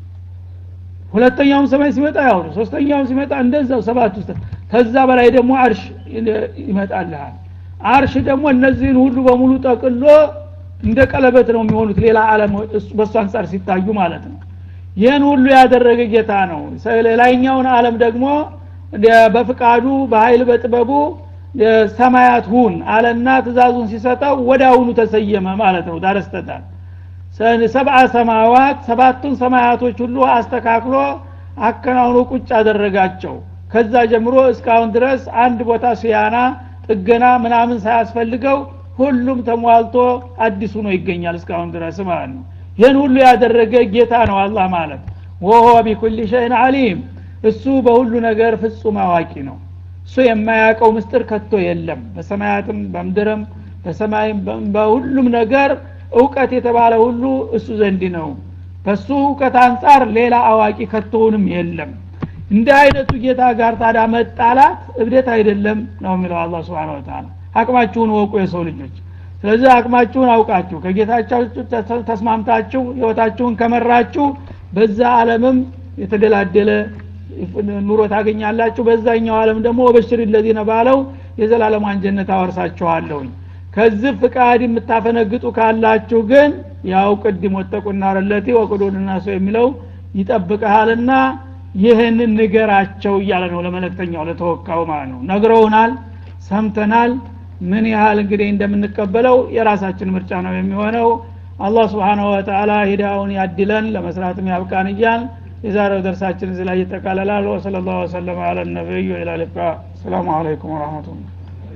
ሁለተኛውም ሰማይ ሲመጣ ያው ነው ሶስተኛውም ሲመጣ እንደዛው ሰባት ውስጥ ከዛ በላይ ደግሞ አርሽ ይመጣልሃል አርሽ ደግሞ እነዚህን ሁሉ በሙሉ ጠቅሎ እንደ ቀለበት ነው የሚሆኑት ሌላ አለም በእሱ አንጻር ሲታዩ ማለት ነው ይህን ሁሉ ያደረገ ጌታ ነው ሌላኛውን አለም ደግሞ በፍቃዱ በኃይል በጥበቡ ሰማያት ሁን አለና ትእዛዙን ሲሰጠው ወደ አሁኑ ተሰየመ ማለት ነው ዳረስተታል ሰብአ ሰማዋት ሰባቱን ሰማያቶች ሁሉ አስተካክሎ አከናውኖ ቁጭ አደረጋቸው ከዛ ጀምሮ እስካሁን ድረስ አንድ ቦታ ሲያና ጥገና ምናምን ሳያስፈልገው ሁሉም ተሟልቶ አዲስ ሆኖ ይገኛል እስካሁን ድረስ ማለት ነው ይህን ሁሉ ያደረገ ጌታ ነው አላህ ማለት ወሆ ቢኩል ሸይን አሊም እሱ በሁሉ ነገር ፍጹም አዋቂ ነው እሱ የማያውቀው ምስጥር ከቶ የለም በሰማያትም በምድርም በሰማይም በሁሉም ነገር እውቀት የተባለ ሁሉ እሱ ዘንድ ነው በሱ እውቀት አንጻር ሌላ አዋቂ ከቶውንም የለም እንደ አይነቱ ጌታ ጋር ታዳ መጣላት እብደት አይደለም ነው የሚለው አላ ስብን ወተላ አቅማችሁን ወቁ የሰው ልጆች ስለዚህ አቅማችሁን አውቃችሁ ከጌታቻችሁ ተስማምታችሁ ህይወታችሁን ከመራችሁ በዛ አለምም የተደላደለ ኑሮ ታገኛላችሁ በዛኛው አለም ደግሞ ወበሽር ለዚነ ባለው የዘላለሟን ጀነት አወርሳችኋለሁኝ ከዚህ ፍቃድ የምታፈነግጡ ካላችሁ ግን ያው ቅድም ወጠቁና ረለቲ ወቅዶንና ሰው የሚለው ይጠብቀሃልና ይህንን ንገራቸው እያለ ነው ለመለክተኛው ለተወካው ማለት ነው ነግረውናል ሰምተናል ምን ያህል እንግዲህ እንደምንቀበለው የራሳችን ምርጫ ነው የሚሆነው አላህ ስብሓንሁ ወተላ ሂዳውን ያድለን ለመስራትም ያብቃን እያል የዛሬው ደርሳችን እዚህ ላይ ይጠቃለላል ወሰለ ላሁ ወሰለም አለ ነቢዩ ኢላ ሊቃ ሰላሙ አለይኩም ወረህመቱላ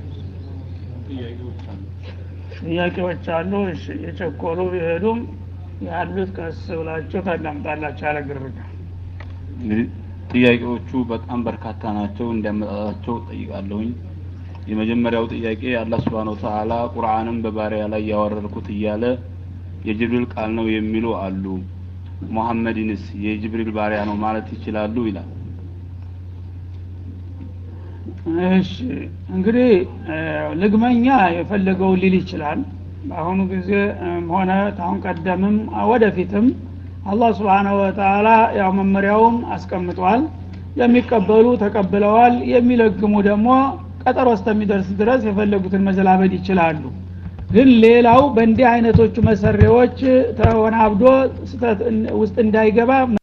ጥያቄዎች አሉ የቸኮሉ ቢሄዱም ያሉት ቀስ ብላችሁ ታዳምጣላችሁ ያለ ግርግር እንግዲህ ጥያቄዎቹ በጣም በርካታ ናቸው እንዲያመጣጣቸው ጠይቃለሁኝ የመጀመሪያው ጥያቄ አላህ Subhanahu Ta'ala ቁርአንን በባሪያ ላይ ያወረድኩት እያለ የጅብሪል ቃል ነው የሚሉ አሉ ሙሐመድንስ የጅብሪል ባሪያ ነው ማለት ይችላሉ ይላል እሺ እንግዲህ ልግመኛ የፈለገው ሊል ይችላል በአሁኑ ጊዜ ሆነ ታሁን ቀደምም ወደፊትም አላህ ስብሓናሁ ወተላ ያው መመሪያውን አስቀምጧል የሚቀበሉ ተቀብለዋል የሚለግሙ ደግሞ ቀጠሮ እስከሚደርስ ድረስ የፈለጉትን መዘላበድ ይችላሉ ግን ሌላው በእንዲህ አይነቶቹ መሰሪዎች ተወናብዶ ውስጥ እንዳይገባ